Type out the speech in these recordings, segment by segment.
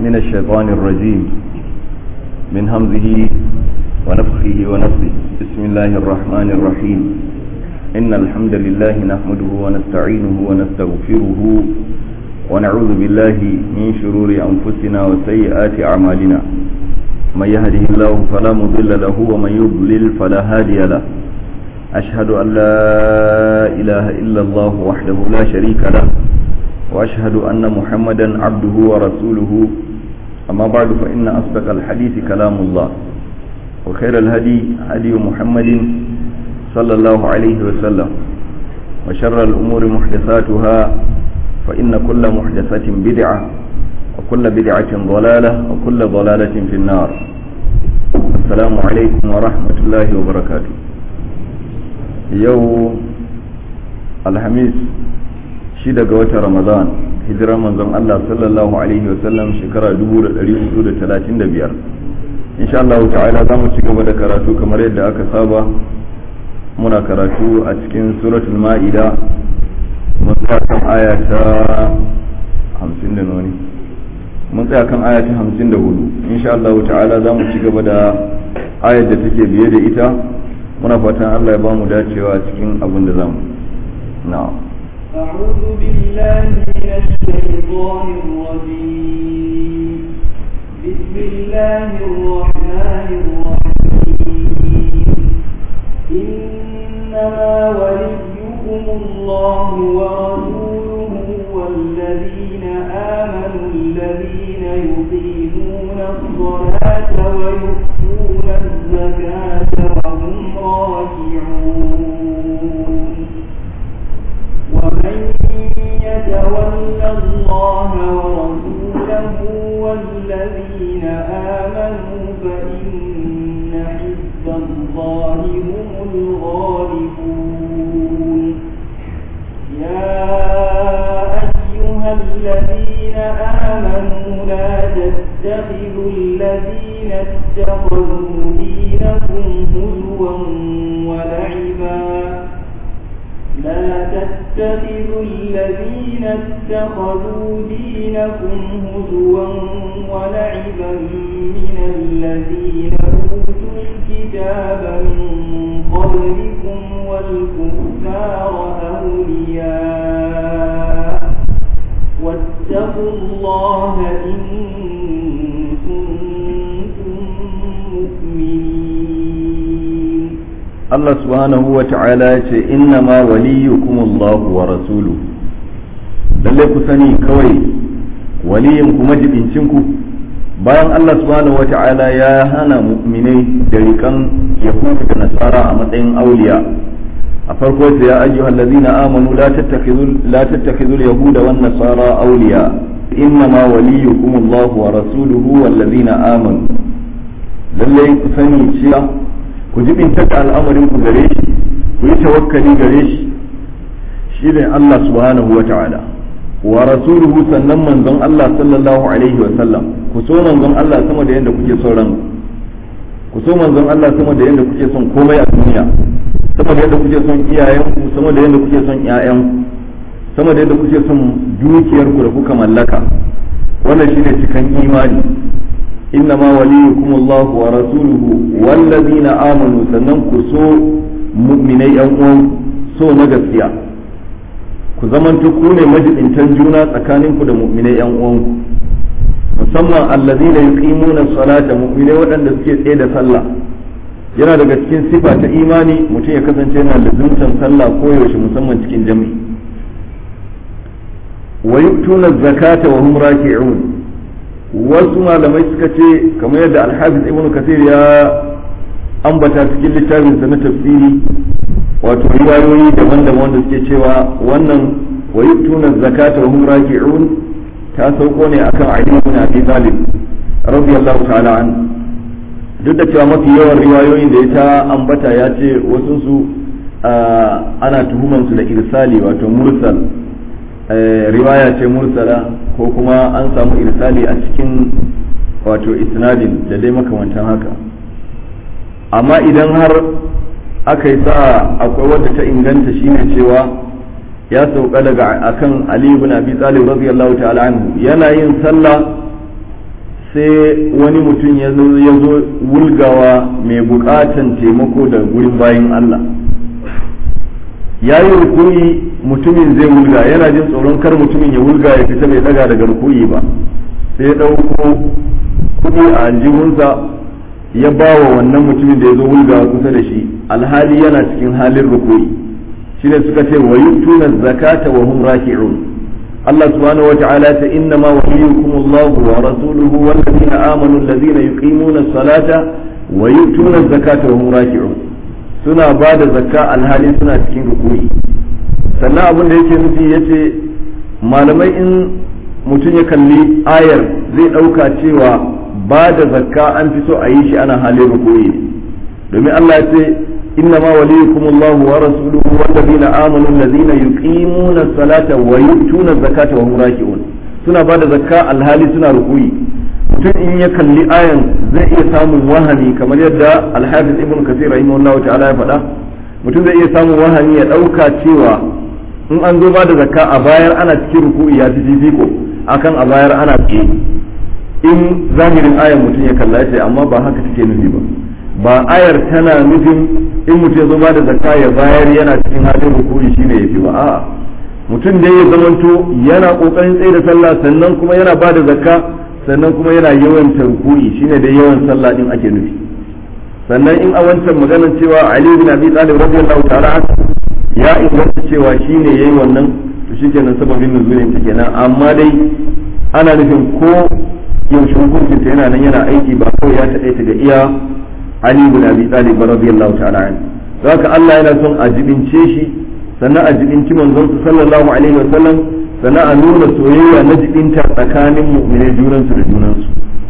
من الشيطان الرجيم من همزه ونفخه ونفسه بسم الله الرحمن الرحيم إن الحمد لله نحمده ونستعينه ونستغفره ونعوذ بالله من شرور أنفسنا وسيئات أعمالنا من يهده الله فلا مضل له ومن يضلل فلا هادي له أشهد أن لا إله إلا الله وحده لا شريك له وأشهد أن محمدا عبده ورسوله أما بعد فإن أصدق الحديث كلام الله وخير الهدي هدي محمد صلى الله عليه وسلم وشر الأمور محدثاتها فإن كل محدثة بدعة وكل بدعة ضلالة وكل ضلالة في النار السلام عليكم ورحمة الله وبركاته يوم الخميس shida ga watan ramadan hijirar manzon Allah sallallahu alaihi wasallam shekara 1435 insha Allah ta'ala za mu ci gaba da karatu kamar yadda aka saba muna karatu a cikin suratul ma'ida mun tsaya kan aya ta 50 da noni mun tsaya kan aya ta 54 insha Allah ta'ala za mu ci gaba da ayar da take biye da ita muna fatan Allah ya ba mu dacewa cikin abin da zamu na'am أعوذ بالله من الشيطان الرجيم بسم الله الرحمن الرحيم إنما وليكم الله ورسوله والذين آمنوا الذين يقيمون الصلاة ويؤتون الزكاة وهم راكعون ومن يتول الله ورسوله والذين آمنوا فإن حزب الله هم الغالبون يا أيها الذين آمنوا لا تتخذوا الذين اتخذوا دينكم هزوا ولعبا لا تتخذوا الذين اتخذوا دينكم هزوا ولعبا من الذين أوتوا الكتاب من قبلكم والكفار أولياء واتقوا الله إن كنتم مؤمنين Allah subhanahu wa ta'ala ya ce inna ma waliyukum Allah wa rasuluhu lalle ku sani kawai waliyin ku majibincin ku bayan Allah subhanahu wa ta'ala ya hana mu'minai da rikan yahudu da nasara a matsayin auliya a farko sai ya ayyuhal ladzina amanu la tattakhidhu la tattakhidhu yahuda wan nasara awliya inna ma waliyukum Allah wa rasuluhu wal ladzina amanu lalle ku sani cewa ku jibinta da al'amarin ku gare shi ku yi tawakkali gare shi shi ne Allah subhanahu wa ta'ala wa rasuluhu sannan manzon Allah sallallahu alaihi wa sallam ku so manzon Allah sama da yadda kuke son ran ku so manzon Allah sama da yadda kuke son komai a duniya sama da yadda kuke son iyayen ku sama da yadda kuke son ƴaƴan ku sama da yadda kuke son dukiyar ku da kuka mallaka wannan shine cikan imani إنما وليكم الله ورسوله والذين آمنوا سننكو سو مؤمني أنهم سو نغسيا ku zamanto ku ne majibintan juna tsakaninku da mu'minai yan uwanku musamman allazina yuqimuna salata mu'minai waɗanda suke tsaye da sallah yana daga cikin sifa ta imani mutum ya kasance yana lazumtan sallah ko yaushe musamman cikin jami'i wa yu'tuna zakata wa hum raki'un wasu malamai suka ce kamar yadda alhafiz ibn kasir ya ambata cikin littafinsa na tafsiri wato riwayoyi daban-daban wanda suke cewa wannan wa yu'tuna zakata wa hum raki'un ta sauko ne akan Ali ibn Abi Talib radiyallahu ta'ala an duk da cewa mafi yawan riwayoyin da ya ta ambata ya ce wasu su ana tuhuman su da irsali wato mursal riwaya ce mursala ko kuma an samu irsali a cikin wato isnadin da dai makamantan haka amma idan har aka yi sa'a akwai wadda ta inganta shine cewa ya sauka daga akan Ali ibn Abi Talib radiyallahu ta'ala anhu yana yin sallah sai wani mutum ya zo wulgawa mai bukatan taimako da gurin bayin Allah ya yi rukuyi mutumin zai wulga yana jin tsoron kar mutumin ya wulga ya fita bai daga daga rukuyi ba sai ya ɗauko kuɗi a aljihunsa ya ba wa wannan mutumin da ya zo wulga kusa da shi alhali yana cikin halin rukuyi shine suka ce wa yutuna zakata wa hum raki'un Allah subhanahu wata'ala ta inna ma waliyukum Allah wa rasuluhu wal ladina amanu alladhina yuqimuna as-salata wa yutuna zakata wa hum raki'un suna ba da zakka alhali suna cikin rukuyi sannan abin da yake nufi yace malamai in mutum ya kalli ayar zai ɗauka cewa ba da zakka an fi so a yi shi ana halin rukuyi domin Allah ya ce inna ma waliyukum Allah wa rasuluhu wal ladina amanu alladhina yuqimuna as-salata wa yu'tuna az-zakata wa hum raki'un suna ba da zakka alhali suna rukuyi mutum in ya kalli ayan zai iya samun wahami kamar yadda alhafiz ibn kasir rahimahullahu ta'ala ya faɗa mutum zai iya samun wahami ya ɗauka cewa in an zo ba da zakka a bayar ana cikin ruku'i ya fi fifiko akan a bayar ana tsaye in zahirin ayan mutum ya kalla ya ce amma ba haka take nufi ba ba ayar tana nufin in mutum ya zo ba da zakka ya bayar yana cikin halin ruku'i shine yafi ba a'a mutum da ya zamanto yana kokarin tsaye da sallah sannan kuma yana ba da zakka sannan kuma yana yawan tarkuyi shine da yawan sallah din ake nufi sannan in a wancan maganar cewa Ali bin Abi Talib radiyallahu ta'ala ya inganta cewa shine yayi wannan to shikenan sababin nuzulin ta kenan amma dai ana nufin ko yaushe hukuncin ta yana nan yana aiki ba kawai ya taɗaita ga iya Ali bin Abi Talib radiyallahu ta'ala an haka Allah yana son a jibince shi sannan a jibinci manzon sallallahu alaihi wa sallam sannan a nuna soyayya na jibinta tsakanin mu'minai junansu da junansu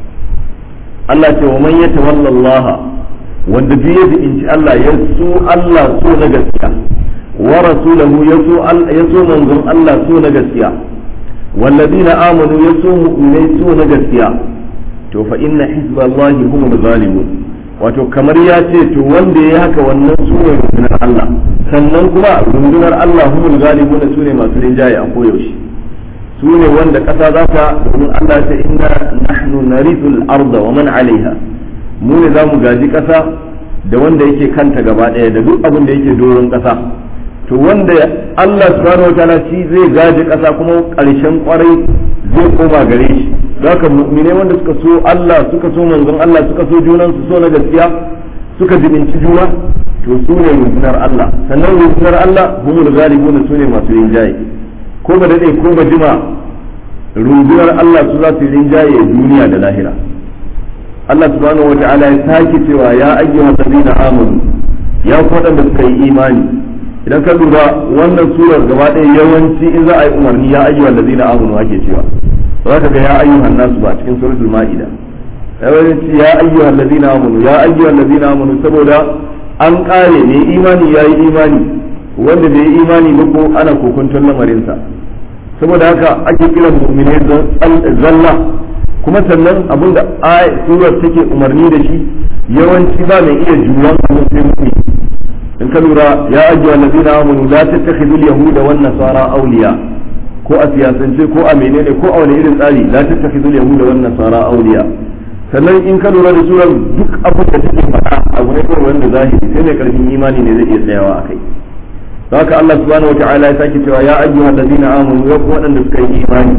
Allah ce wa man yatawalla Allah wanda duk ya jibinci Allah ya so Allah so na gaskiya wa rasulahu ya so ya so manzon Allah so na gaskiya والذين آمنوا يسوء من سوء نجسيا to fa inna hizballahi humul ghalibun wato kamar ya ce to wanda ya haka wannan su ne rundunar Allah sannan kuma rundunar Allah humul ghalibun su ne masu rinjaye a koyaushe su ne wanda ƙasa za ta domin Allah ta inna nahnu narithul arda wa man alaiha mu ne zamu gaji ƙasa da wanda yake kanta gaba ɗaya da duk abin da yake doron ƙasa to wanda Allah subhanahu wataala shi zai gaji ƙasa kuma ƙarshen kwarai zai koma gare shi haka mu'mine wanda suka so Allah suka so manzon Allah suka so junan su so na gaskiya suka jibinci juna to su ne rundunar Allah sannan rundunar Allah humul ghalibuna su ne masu rinjaye ko ba dade ko ba jima rundunar Allah su za su rinjaye duniya da lahira Allah subhanahu wata'ala ya sake cewa ya ayyuhal ladina amanu ya ku da suka yi imani idan ka lura wannan surar gaba ɗaya yawanci in za a yi umarni ya ayyuhal ladina amanu ake cewa za ka ga ya ayyuhan nasu ba cikin suratul ma'ida yawanci ya ayyuhan ladina amanu ya ayyuhan ladina amanu saboda an kare ne imani ya yi imani wanda bai yi imani ba ko ana kokunton lamarinsa saboda haka ake kiran mu'minai zalla kuma sannan abinda surar take umarni da shi yawanci ba mai iya juran abin sai mu'min in ka lura ya ayyuhan ladina amanu la tattakhidul yahuda wan nasara awliya ko a siyasance ko a menene ko a wani irin tsari la tattakhidul yahuda wan nasara awliya sannan in ka lura da surar duk abin da take faɗa abu ne kawai wanda zahiri sai mai karfin imani ne zai iya tsayawa akai don haka Allah subhanahu wataala ya sake cewa ya ayyuhal ladina amanu ya ku waɗanda suka yi imani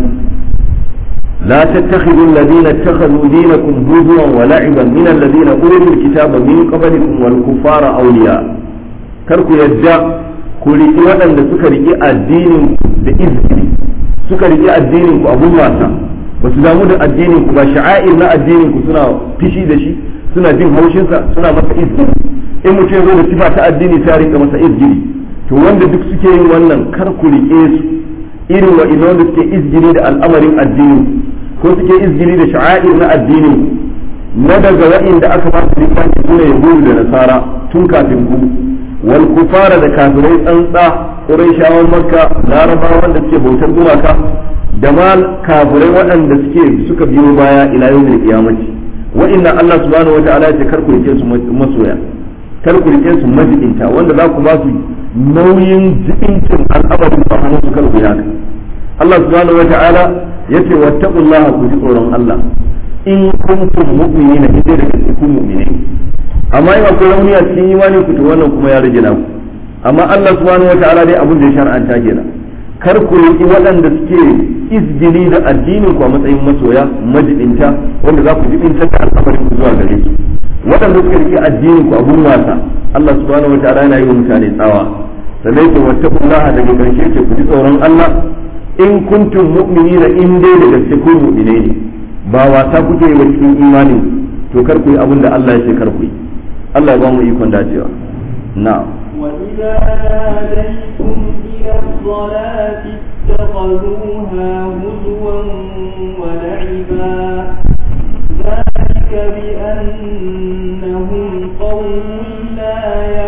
لا تتخذوا الذين اتخذوا دينكم هزوا ولعبا من الذين أوتوا الكتاب من قبلكم والكفار أولياء كركو يدّا ku riƙi waɗanda suka riƙi addinin da izini suka riƙi addinin ku abun wasa ba su damu da addinin ku ba sha'air na addinin ku suna fishi da shi suna jin haushinsa suna masa izini in mutum ya zo da sifa ta addini sai rika masa izini to wanda duk suke yin wannan kar ku riƙe su irin wa ina wanda suke izgiri da al'amarin addini ko suke izgiri da sha'air na addini na daga wa'inda aka ba su littafi sune yahudu da nasara tun kafin ku wal kufara da kafirai tsantsa qurayshawan makka larabawa wanda suke bautar gumaka da ma kafirai waɗanda suke suka biyo baya ila yawmil qiyamati wa inna Allah subhanahu wata'ala ya kar ku rike su masoya kar ku rike su majibinta wanda za ku ba su nauyin jibincin al'amarin ba hannun su kar ku haka Allah subhanahu wata'ala yace wattaqullaha ku ji tsoron Allah in kuntum mu'minina in dai daga cikin mu'minai amma in akwai rauni a cikin imani ku to wannan kuma ya rage naku amma Allah subhanahu wataala dai abin da ya shar'anta kenan kar ku yi waɗanda suke izgili da addinin ku a matsayin masoya majibinta wanda za ku jibinta da al'amarin ku zuwa gare su waɗanda suka rike addinin ku abun wasa Allah subhanahu wataala yana yi wa mutane tsawa sannan ku wattaqullaha daga karshe ce ku ji tsoron Allah in kuntum mu'minina in dai da gaske ku mu'minai ne ba wasa kuke yi wa cikin imanin to kar ku yi abin da Allah ya ce kar ku yi Allah ya ba mu ikon dacewa na'am وإذا ناديتم إلى الصلاة اتخذوها هزوا ولعبا ذلك بأنهم قوم لا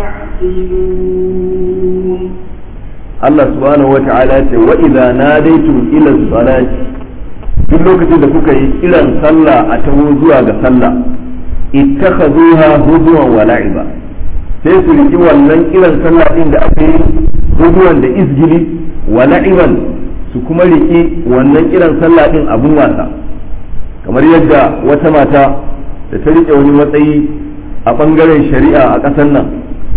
يعقلون Allah subhanahu wa ta'ala ce wa idza nadaitum ila salati duk lokacin da kuka yi kiran sallah a taho zuwa ga sallah ittakhazuha huzuwan wa la'iba sai su riki wannan kiran sallah din da aka yi huzuwan da izgili wa la'iban su kuma riki wannan kiran sallah din abun wasa kamar yadda wata mata da ta rike wani matsayi a bangaren shari'a a ƙasar nan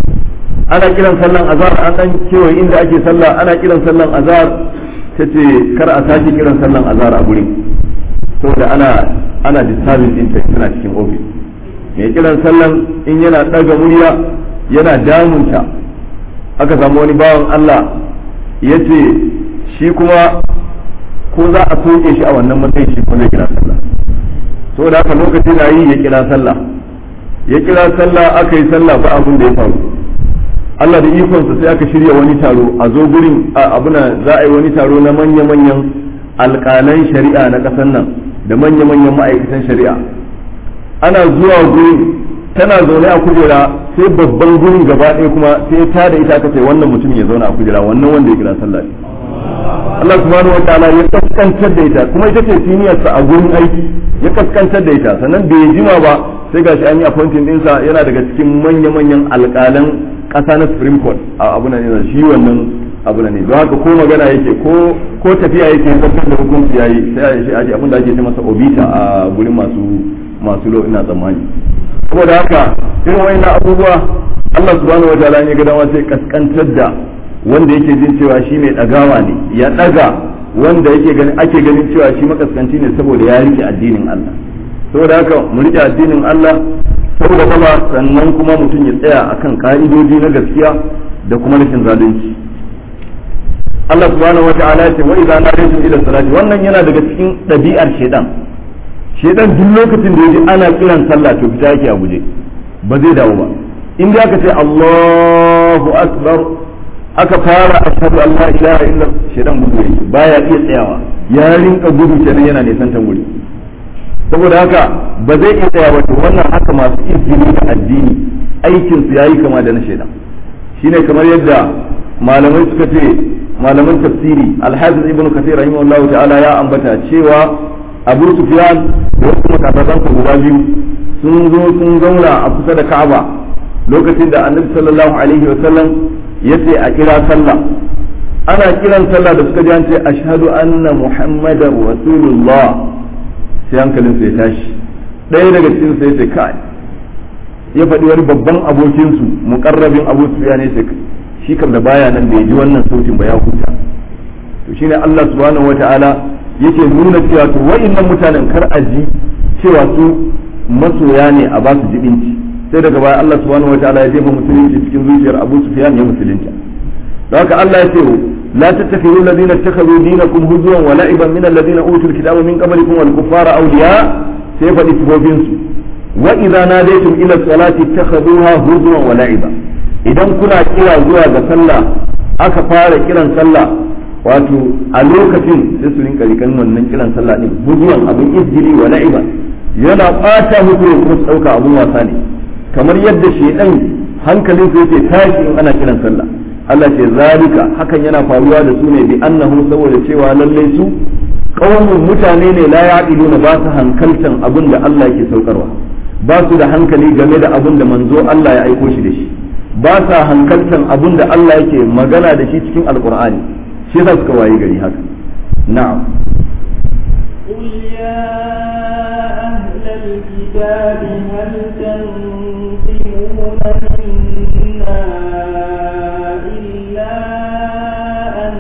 ana kiran sallan azhar an dan kewaye inda ake sallah ana kiran sallan azhar ta ce kar a sake kiran sallan azhar a gurin saboda ana ana disturbing din tana cikin office mai kiran sallan in yana daga murya yana damunta aka samu wani bawan Allah ya ce shi kuma ko za a soke shi a wannan matsayin shi ko zai kira sallah saboda haka lokacin na yi ya kira sallah ya kira sallah aka yi sallah ba abin da ya faru Allah da ikonsa sai aka shirya wani taro a zo gurin abuna za a yi wani taro na manya-manyan alƙalan shari'a na ƙasar nan da manya-manyan ma'aikatan shari'a ana zuwa gurin tana zaune a kujera sai babban gurin gaba ɗaya kuma sai ta da ita aka ce wannan mutum ya zauna a kujera wannan wanda ya kira sallah ne Allah subhanahu wa ta'ala ya kaskantar da ita kuma ita ce siniyarsa a gurin aiki ya kaskantar da ita sannan bai jima ba sai gashi an yi appointing ɗinsa yana daga cikin manya-manyan alƙalan ƙasa na supreme court a abu ne shi wannan abu ne don haka ko magana yake ko ko tafiya yake zartar da hukunci yayi sai ya shi aje abin da ake ce masa obita a gurin masu masu lo ina tsammani saboda haka irin wayannan abubuwa Allah subhanahu wataala ne ga dama sai kaskantar da wanda yake jin cewa shi mai dagawa ne ya daga wanda yake ganin ake ganin cewa shi makaskanci ne saboda ya rike addinin Allah saboda haka mu rike addinin Allah saboda kuma sannan kuma mutum ya tsaya akan ka'idoji na gaskiya da kuma rashin zalunci Allah subhanahu wa ta'ala ya ce wa idza nadaytum ila salati wannan yana daga cikin ɗabi'ar shedan shedan duk lokacin da yaji ana kiran sallah to fita yake a guje ba zai dawo ba in aka ce Allahu akbar aka fara ashhadu an la ilaha illa shedan gudu yake baya iya tsayawa ya rinka gudu kenan yana nisantan guri saboda haka ba zai iya tsaya wato wannan haka masu izini da addini aikin su yayi kama da na shaidan shine kamar yadda malamai suka ce malaman tafsiri alhafiz ibn kathir rahimahullahu ta'ala ya ambata cewa abu sufyan da wasu makasasan guda biyu sun zo sun zauna a kusa da ka'aba lokacin da annabi sallallahu alaihi wa sallam yace a kira sallah ana kiran sallah da suka ji an ce ashhadu anna muhammadar rasulullah sai hankalinsu ya tashi ɗaya daga cikin sai ce kai ya faɗi wani babban abokinsu muƙarrabin abu sufiya ne sai shi kam da baya nan da ya ji wannan sautin ba ya huta to shine Allah subhanahu wata'ala yake nuna cewa to wa'annan mutanen kar a ji cewa su masoya ne a ba su jibinci sai daga baya Allah subhanahu wata'ala ya jefa musulunci cikin zuciyar Abu Sufyan ya musulunta don haka Allah ya ce لا تتخذوا الذين اتخذوا دينكم هزوا ولعبا من الذين اوتوا الكتاب من قبلكم والكفار اولياء سيف الاتفوبينس واذا ناديتم الى الصلاه اتخذوها هزوا ولعبا idan kuna kira zuwa ga sallah aka fara kiran sallah wato a lokacin sai su rinka rikan wannan kiran sallah din huzuwan abin izgiri wa la'iba yana bata muku ne kuma su dauka abun wasa ne kamar yadda shedan hankalin sai yake tashi in ana kiran sallah Allah ce zalika hakan yana faruwa da su ne bi annahu saboda cewa lallai su qaumun mutane ne la yaqiluna ba su hankaltan abin da Allah yake saukarwa ba su da hankali game da abin da manzo Allah ya aiko shi da shi ba sa hankaltan abin da Allah yake magana da shi cikin alqur'ani shi yasa suka waye gari haka na'am قل يا أهل الكتاب هل تنقمون منا إلا أن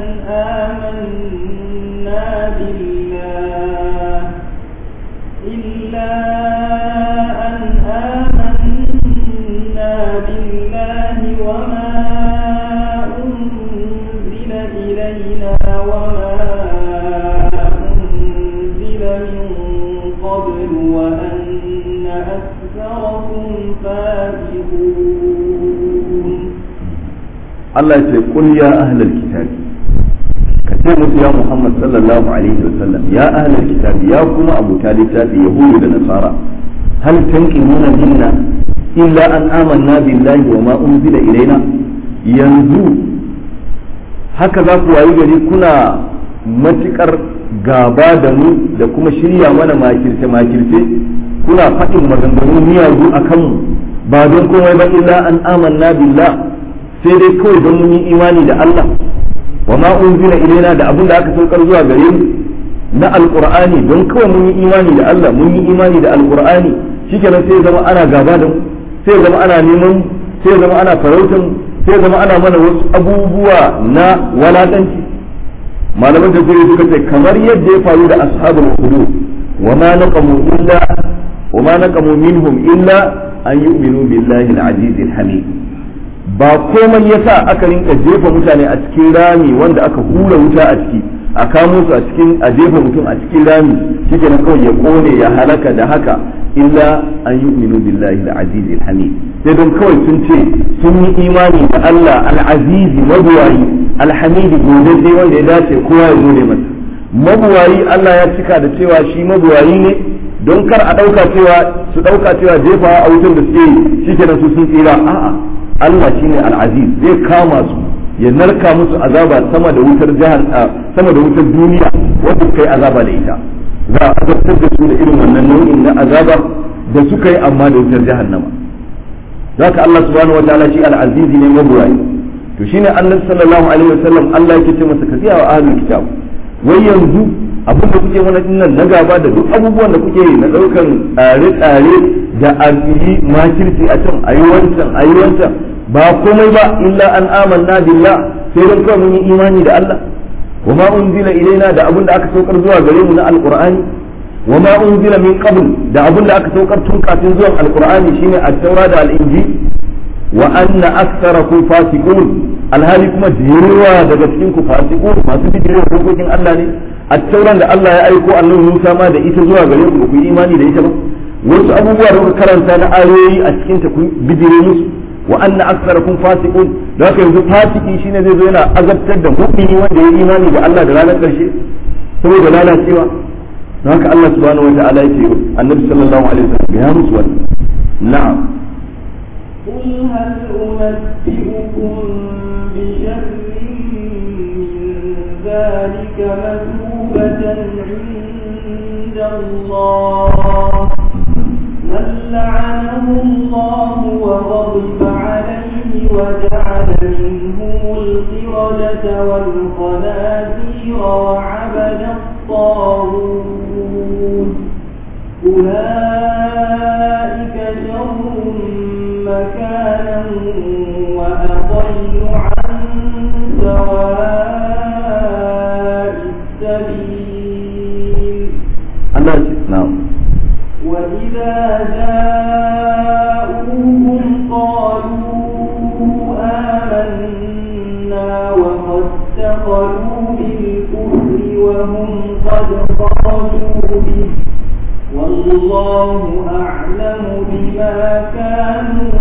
آمنا بالله إلا أن آمنا بالله وما أنزل إلينا وما أنزل من قبل وأن أكثركم فاسقون Allah ya ce qul ya ahlal kitabi ka ce musu ya Muhammad sallallahu alaihi wa sallam ya ahlal kitabi ya kuma abuta littafi yahudu da nasara hal tanqimuna minna illa an amanna billahi wa ma unzila ilaina yanzu haka za ku wayi gari kuna matukar gaba da mu da kuma shirya mana makirce makirce kuna faɗin maganganu miyagu a kanmu ba don komai ba illa an amanna billah sai dai kawai don mun yi imani da Allah wa ma unzila ilaina da abin da aka saukar zuwa gare mu na alqur'ani don kawai mun yi imani da Allah mun yi imani da alqur'ani shikenan sai zama ana gaba da mu sai zama ana neman sai zama ana farautan sai zama ana mana wasu abubuwa na walakanci malaman tafsiri suka ce kamar yadda ya faru da ashabul hudud wa ma naqamu illa wa ma naqamu minhum illa an yu'minu billahi al-aziz al-hamid ba komai yasa aka rinka jefa mutane a cikin rami wanda aka hura wuta a ciki a kamo su a cikin a jefa mutum a cikin rami shike na kawai ya kone ya halaka da haka illa an yu'minu billahi al-aziz al-hamid sai don kawai sun ce sun yi imani da Allah al-aziz mabuwayi al-hamid godadde wanda ya dace kowa ya gode masa mabuwayi Allah ya cika da cewa shi mabuwayi ne don kar a dauka cewa su dauka cewa jefawa a wutar da suke yi shikenan su sun tsira a'a Allah shine al-aziz zai kama su ya narka musu azaba sama da wutar jihar sama da wutar duniya wanda kai azaba da ita za a azabtar da su da irin wannan nau'in na azaba da suka yi amma da wutar jahannama zaka Allah subhanahu wataala shi al-aziz ne mabuwayi to shine annabi sallallahu alaihi wasallam Allah yake ce masa kafiya wa ahlul kitab wai yanzu abin da kuke mana dinnan na gaba da duk abubuwan da kuke na daukan tsare-tsare da a yi makirci a can a yi wancan a yi wancan ba komai ba illa an amanna billah sai dan kawai mun yi imani da Allah wa ma unzila ilaina da abin da aka saukar zuwa gare mu na alqur'ani wa ma unzila min qabl da abin da aka saukar tun kafin zuwan alqur'ani shine at-taura da al-injil wa anna aktharakum fasiqun alhali kuma da yawa daga cikin ku fasiqun masu bijirin dokokin Allah ne at-tauran da Allah ya aiko annabi Musa ma da ita zuwa gare ku ku yi imani da ita ba wasu abubuwa da kuka karanta na ayoyi a cikin ta ku bijire musu wa anna aktharakum fasiqun da haka yanzu fasiki shine zai zo yana azabtar da mu'mini wanda ya imani da Allah da ranar karshe saboda lalacewa da haka Allah subhanahu wa ta'ala yake annabi sallallahu alaihi wasallam ya musu wannan na'am قل هل أنبئكم بشر من ذلك مثوبة عند الله من لعنه الله وغضب عليه وجعل منهم القردة والخنازير وعبد الطاغوت أولئك شر مكانا وأضل عن سواء السبيل Allah ce na'am وإذا جاءوهم قالوا آمنا وقد دخلوا بالكفر وهم قد خرجوا به والله أعلم بما كانوا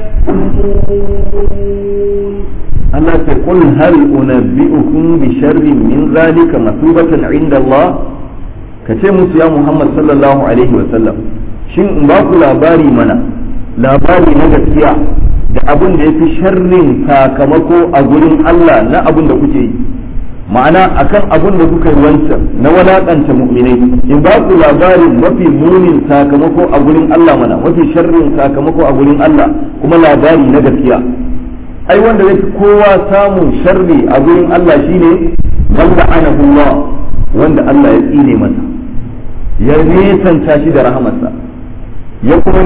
يكتمون Allah ce qul hal unabbi'ukum bi sharrin min zalika masubatan 'inda Allah ka ce musu ya Muhammad sallallahu alaihi wa sallam shin in ba ku labari mana labari na gaskiya da abin da yafi sharrin sakamako a gurin Allah na abin da kuke yi ma'ana akan abin da kuka yi wancan na walakanta mu'minai in ba ku labarin mafi munin sakamako a gurin Allah mana mafi sharrin sakamako a gurin Allah kuma labari na gaskiya ai wanda zai fi kowa samun sharri a gurin Allah shine man la'anahu Allah wanda Allah ya tsine masa ya nesanta shi da rahamarsa ya kuma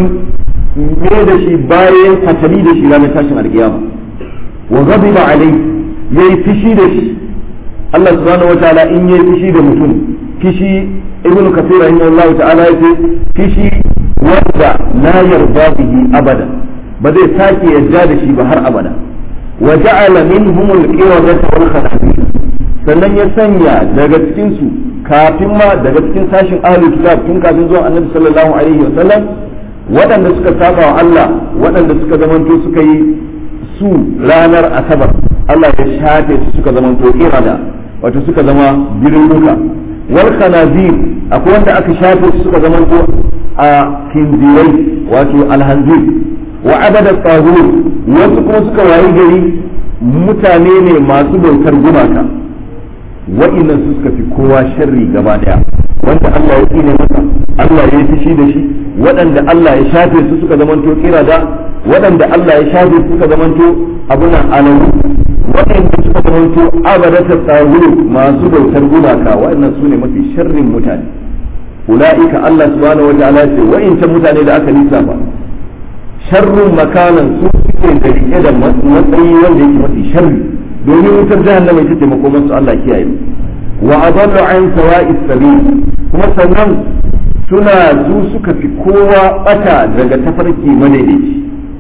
me da shi bayan fatali da shi ranar tashin alkiyama wa ghadiba alai yayi fishi da shi Allah subhanahu wataala in yayi fishi da mutum fishi ibnu kathir rahimahullahu ta'ala yace fishi wanda la yarda bihi abada ba zai sake yarda da shi ba har abada wa ja'ala minhum al-qiradata wal khanazir sannan ya sanya daga cikin su kafin ma daga cikin sashin ahlul kitab tun kafin zuwa annabi sallallahu alaihi wa sallam waɗanda suka saba wa Allah waɗanda suka zamanto suka yi su ranar asabar Allah ya shafe su suka zamanto irada wato suka zama birnuka wal khanazir akwai wanda aka shafe su suka zamanto a kinzirai wato alhanzir wa abada tsagur wasu kuma suka wayi gari mutane ne masu bautar gumaka wa'innan su suka fi kowa sharri gaba daya wanda Allah ya tsine masa Allah ya fushi da shi waɗanda Allah ya shafe su suka zamanto kirada waɗanda Allah ya shafe su suka zamanto abuna alamu waɗanda suka zamanto abadata tsaguru masu bautar gumaka waɗannan su ne mafi sharrin mutane ula'ika Allah subhanahu wata'ala ce wa'incan mutane da aka lissafa sharrun makanan su suke da rike da matsayi wanda yake mafi sharri domin wutar jahannama ita ce makomansu Allah kiyaye wa adallu an sawa'is sabil kuma sannan suna su suka fi kowa bata daga tafarki madaidaici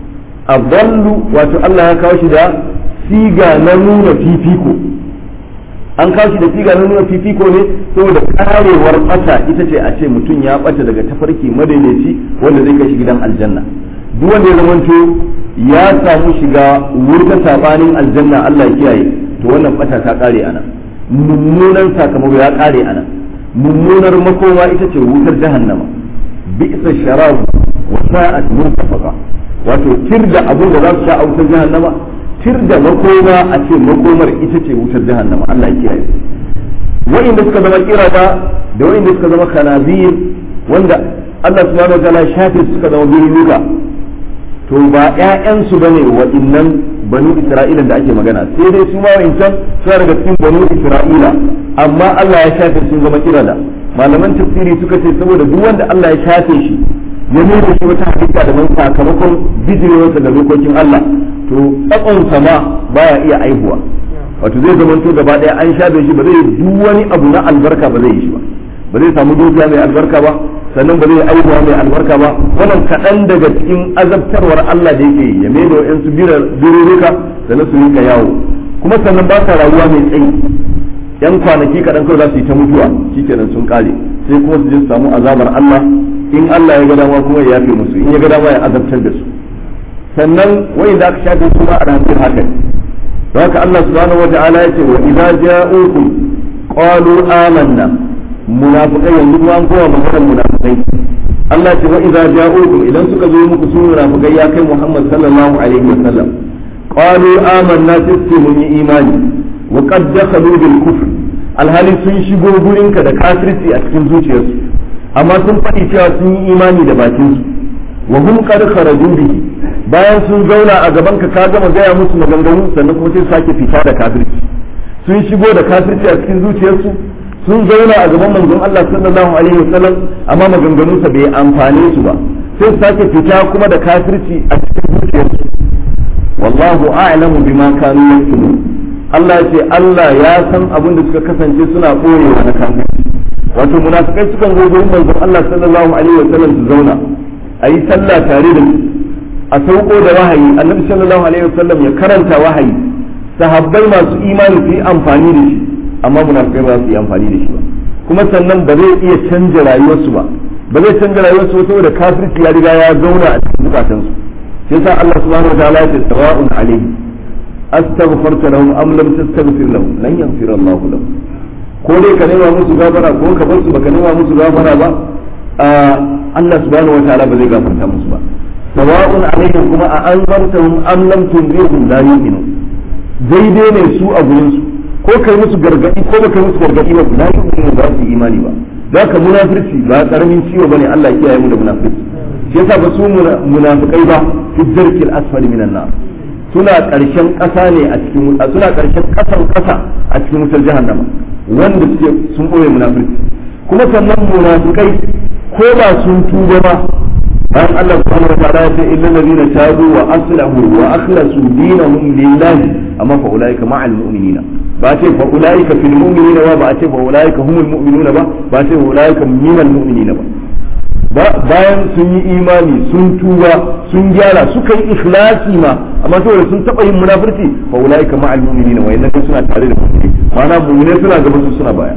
adallu wato Allah ya kawo shi da siga na nuna fifiko an kawo shi da siga na nuna fifiko ne saboda karewar bata ita ce a ce mutum ya bata daga tafarki madaidaici wanda zai kai shi gidan aljanna duk wanda ya zamanto ya samu shiga wurin sabanin aljanna Allah ya kiyaye to wannan bata ta kare ana mummunan sakamako ya kare ana mummunar makoma ita ce wutar jahannama bi'sa sharab wa sa'at murtafaqa wato tirda abun da za su sha a wutar jahannama tirda makoma a ce makomar ita ce wutar jahannama Allah ya kiyaye wa'inda suka zama kirada da wa'inda suka zama kanazir wanda Allah subhanahu wa ta'ala shafe suka zama birnuka to ba ƴaƴansu bane waɗannan banu isra'ila da ake magana sai dai su ma wancan suna daga cikin banu isra'ila amma Allah ya shafe sun zama kirada malaman tafsiri suka ce saboda duk wanda Allah ya shafe shi ya mai da shi wata hakika da man sakamakon bijirewarsa da dokokin Allah to tsakon sama baya iya aihuwa wato zai zama to gaba ɗaya an shafe shi ba zai duk wani abu na albarka ba zai yi shi ba ba zai samu dukiya mai albarka ba sannan ba zai aihuwa mai albarka ba wannan kaɗan daga cikin azabtarwar Allah da yake ya mai da wa'yansu biruruka sannan su rika yawo kuma sannan ba sa rayuwa mai tsayi yan kwanaki kaɗan kawai za su yi ta mutuwa shikenan sun kare sai kuma su je su samu azabar Allah in Allah ya ga dama kuma ya yafe musu in ya ga dama ya azabtar da su sannan wai da aka shafe su ma a ranar haka don haka Allah subhanahu wa ta'ala ya ce wa idza ja'ukum qalu amanna munafiqai yanzu kuma an kowa maganar munafiqai Allah ce wa idza ja'ukum idan suka zo muku su munafiqai ya kai Muhammad sallallahu alaihi wa sallam qalu amanna tasfi mun yi imani wa qad dakhalu bil kufr alhali sun shigo gurinka da kafirci a cikin zuciyarsu amma sun faɗi cewa sun yi imani da bakin su wa hum qad kharaju bihi bayan sun zauna a gaban ka ka gama gaya musu maganganu sannan kuma sai sake fita da kafirci sun shigo da kafirci a cikin zuciyarsu sun zauna a gaban manzon Allah sallallahu alaihi wasallam amma maganganunsa bai amfane su ba sai su sake fita kuma da kafirci a cikin zuciyarsu wallahu a'lamu bima kanu yaktumun Allah ya ce Allah ya san abin da suka kasance suna boyewa na kafirci wato munafikai sukan zo gurin manzon Allah sallallahu alaihi wasallam su zauna a yi sallah tare da su a sauko da wahayi annabi sallallahu alaihi wasallam ya karanta wahayi sahabbai masu imani su yi amfani da shi amma munafikai ba su yi amfani da shi ba kuma sannan ba zai iya canja rayuwarsu ba ba zai canja rayuwarsu saboda kafirci ya riga ya zauna a cikin zukatansu sai sa Allah subhanahu wa ta'ala ya ce sawa'un alaihi astaghfarta lahum am lam tastaghfir lahum lan yaghfir Allah lahum ko dai ka nema musu gafara ko ka bar su baka nema musu gafara ba Allah subhanahu wa ta'ala ba zai gafarta musu ba sawa'un alaihim kuma a anzartahum am lam tunzirhum la yu'minun daidai ne su a gurin su ko kai musu gargadi ko ba kai musu gargadi ba la yu'minu ba su imani ba da ka munafirci ba karamin ciwo bane Allah ya kiyaye mu da munafirci shi yasa ba su munafikai ba fi darkil asfali minan nar suna karshen kasa ne a cikin suna karshen kasan kasa a cikin wutar jahannama wanda suke sun boye munafirci kuma sannan munafikai ko ba sun tuba ba bayan Allah subhanahu wa ta'ala ya ce illal ladina tabu wa aslahu wa akhlasu dinahum lillahi amma fa ulaika ma'al mu'minina ba ce fa ulaika fil mu'minina ba ba ce fa ulaika humul mu'minuna ba ba ce fa ulaika minal mu'minina ba bayan sun yi imani sun tuba sun gyara suka yi ikhlasi ma amma saboda sun taba yin munafurci fa ulaika ma'al mu'minina wa inna suna tare da mu'mini ma'ana mu'mine suna gaba su suna baya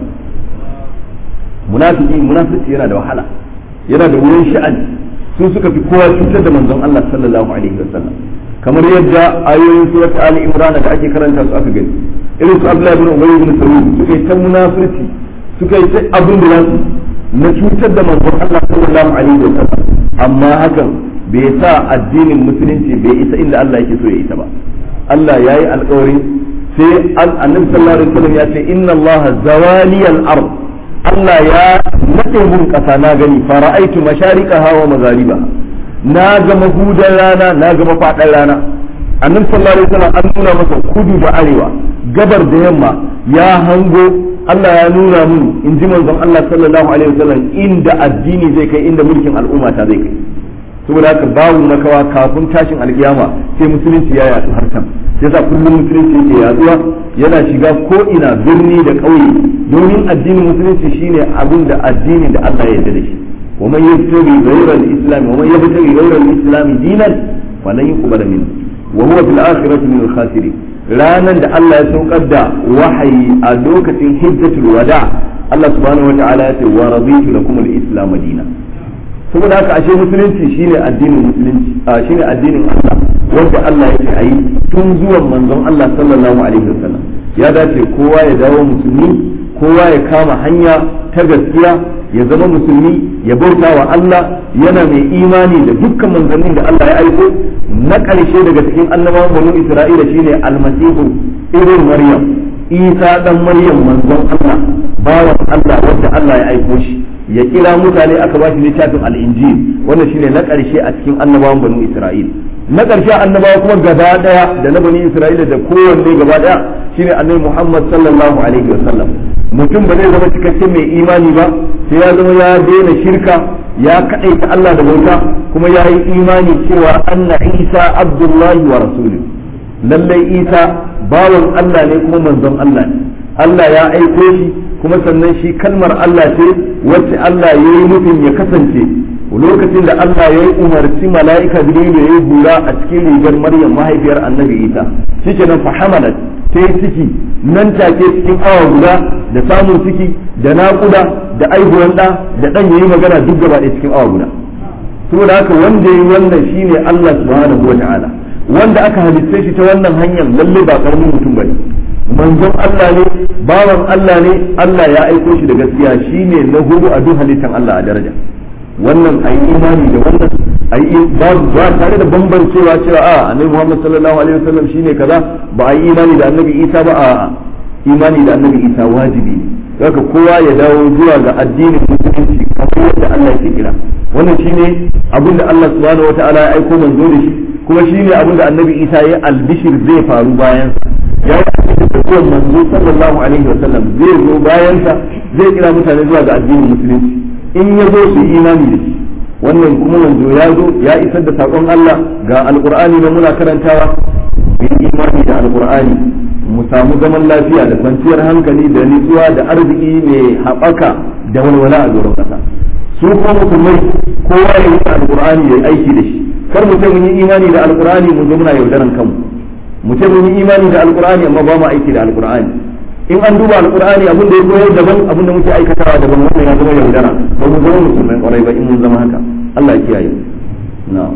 munafiki munafurci yana da wahala yana da wurin sha'ani su suka fi kowa cutar da manzon Allah sallallahu alaihi wasallam kamar yadda ayoyin surat ali imran da ake karanta su aka gani irin su abdullahi ibn ubay ibn salul suka yi ta munafurci suka yi ta abin da su na cutar da manzon Allah sallallahu alaihi wasallam amma hakan bai sa addinin musulunci bai isa inda Allah yake so ya isa ba Allah yayi alƙawari sai annabi sallallahu alaihi wasallam ya ce inna Allah zawaliyal ard Allah ya nade mun kasa na gani fara'aitu masharikaha wa maghariba na ga mahudan rana na ga mafadan rana annabi sallallahu alaihi wasallam an nuna masa kudu da arewa gabar da yamma ya hango Allah ya nuna mun in ji manzon Allah sallallahu alaihi wasallam inda addini zai kai inda mulkin al'umma ta zai kai saboda haka babu makawa kafin tashin alkiyama sai musulunci ya yaɗu har can yasa kullum musulunci yake yaduwa yana shiga ko ina birni da ƙauye domin addinin musulunci shine abin da addinin da Allah ya yarda da shi wa man yabtaghi ghayra al-islam wa man yabtaghi ghayra al-islam dinan falan yuqbal minhu wa huwa fil akhirati min al-khasirin ranan da Allah ya saukar da wahayi a lokacin hijjatul wada Allah subhanahu wa ta'ala ya ce wa raditu lakum al-islam dinan saboda haka ashe musulunci shine addinin musulunci a shine addinin Allah wanda Allah yake ayi tun zuwan manzon Allah sallallahu alaihi wasallam ya dace kowa ya dawo musulmi kowa ya kama hanya ta gaskiya ya zama musulmi ya bauta wa Allah yana mai imani da dukkan manzannin da Allah ya aiko na ƙarshe daga cikin annabawan banu Isra'ila shine almasihu ibn Maryam Isa dan Maryam manzon Allah bawan Allah wanda Allah ya aiko shi ya kira mutane aka ba shi littafin al-injil wannan shine na ƙarshe a cikin annabawan banu Isra'ila na ƙarshe annabawa kuma gaba daya da na bani Isra'ila da kowanne gaba daya shine annabi Muhammad sallallahu alaihi wasallam mutum ba zai zama cikakken mai imani ba sai ya zama ya daina shirka ya kaɗaita Allah da bauta kuma ya yi imani cewa anna Isa Abdullahi wa rasuluhu lallai Isa bawan Allah ne kuma manzon Allah ne Allah ya aiko shi kuma sannan shi kalmar Allah ce wacce Allah ya yi nufin ya kasance lokacin da Allah ya yi umarci mala'ika Jibril ya yi bura a cikin rigar Maryam mahaifiyar Annabi Isa shikenan fa hamalat ta yi ciki nan take cikin awa guda da samun ciki da naƙuda da aihuwan ɗa da ɗan yayi magana duk gaba ɗaya cikin awa guda saboda haka wanda ya yi wannan shine Allah subhanahu wa ta'ala wanda aka halitta shi ta wannan hanyar lalle ba karamin mutum bane manzon Allah ne bawan Allah ne Allah ya aiko shi da gaskiya shine na hudu a duk halittan Allah a daraja wannan ayi imani da wannan ayi ba ba tare da bambancewa cewa a annabi Muhammad sallallahu alaihi wasallam shine kaza ba ayi imani da annabi Isa ba a imani da annabi Isa wajibi ne haka kowa ya dawo zuwa ga addinin musulunci kamar yadda Allah ke kira wannan shine abin da Allah subhanahu wataala ya aiko manzo da shi kuma shine abin da annabi Isa ya albishir zai faru bayan ya yi da kowa manzo sallallahu alaihi wasallam zai zo bayan sa zai kira mutane zuwa ga addinin musulunci in ya zo su yi imani da shi wannan kuma manzo ya zo ya isar da sakon Allah ga alqur'ani da muna karantawa mu imani da alqur'ani mu samu zaman lafiya da kwanciyar hankali da nutsuwa da arziki mai haɓaka da walwala a doron ƙasa su kuma musulmai kowa ya yi alqur'ani ya yi aiki da shi kar mu ce mun yi imani da alqur'ani mu zo muna yaudaran kanmu mu ce mun yi imani da alqur'ani amma ba mu aiki da alqur'ani in an duba alqur'ani abin da ya koyar daban abin da muke aikatawa daban wannan ya zama yaudara ba mu zama musulmai kwarai ba in mun zama haka Allah ya kiyaye na'am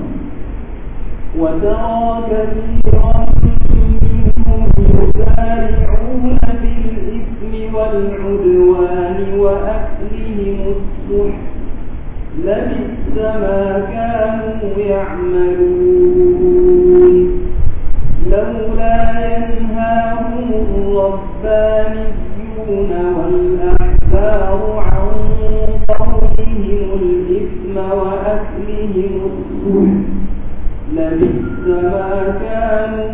وترى كثيرا منهم يسارعون في الإثم والعدوان وأكلهم السحت لبئس ما كانوا يعملون لولا ينهاهم الربانيون والأحبار عن قولهم الإثم وأكلهم السحت لبئس ما كانوا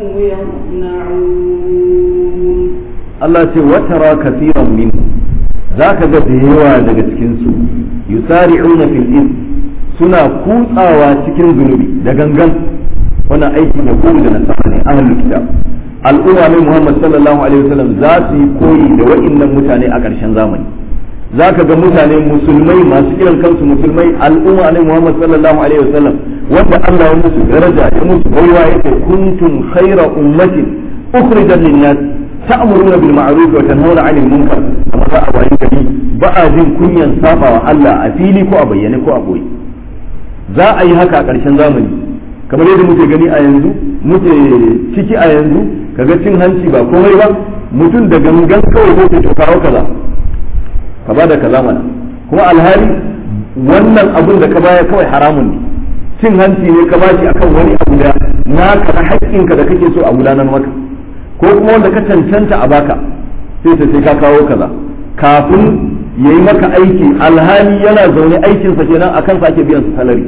يصنعون Allah ce watara kafiran min za ka ga da yawa daga cikinsu yusari'una fil ism suna kutsawa cikin zunubi da gangan wannan aiki ne ko da nasara ne ahlul kitab al'umma ne Muhammad sallallahu alaihi wasallam za su yi koyi da wa'annan mutane a ƙarshen zamani za ka ga mutane musulmai masu kiran kansu musulmai al'umma ne Muhammad sallallahu alaihi wasallam wanda Allah ya musu daraja ya musu baiwa yake kuntum khayra ummatin ukhrijat lin-nas ta'muruna bil ma'ruf wa tanhauna 'anil munkar amma za a wayi gari ba a jin kunyan sabawa Allah a fili ko a bayyane ko a boye za a yi haka a ƙarshen zamani kamar yadda muke gani a yanzu muke ciki a yanzu kaga cin hanci ba komai ba mutum da gangan kawai ko ke kawo kaza ka ba da kaza mana kuma alhali wannan abun da ka baya kawai haramun ne cin hanci ne ka bashi akan wani abu da naka na haƙƙinka da kake so a gudanar maka ko kuma wanda ka cancanta a baka sai ta sai ka kawo kaza kafin ya yi maka aiki alhali yana zaune aikinsa kenan akan sake biyan su salari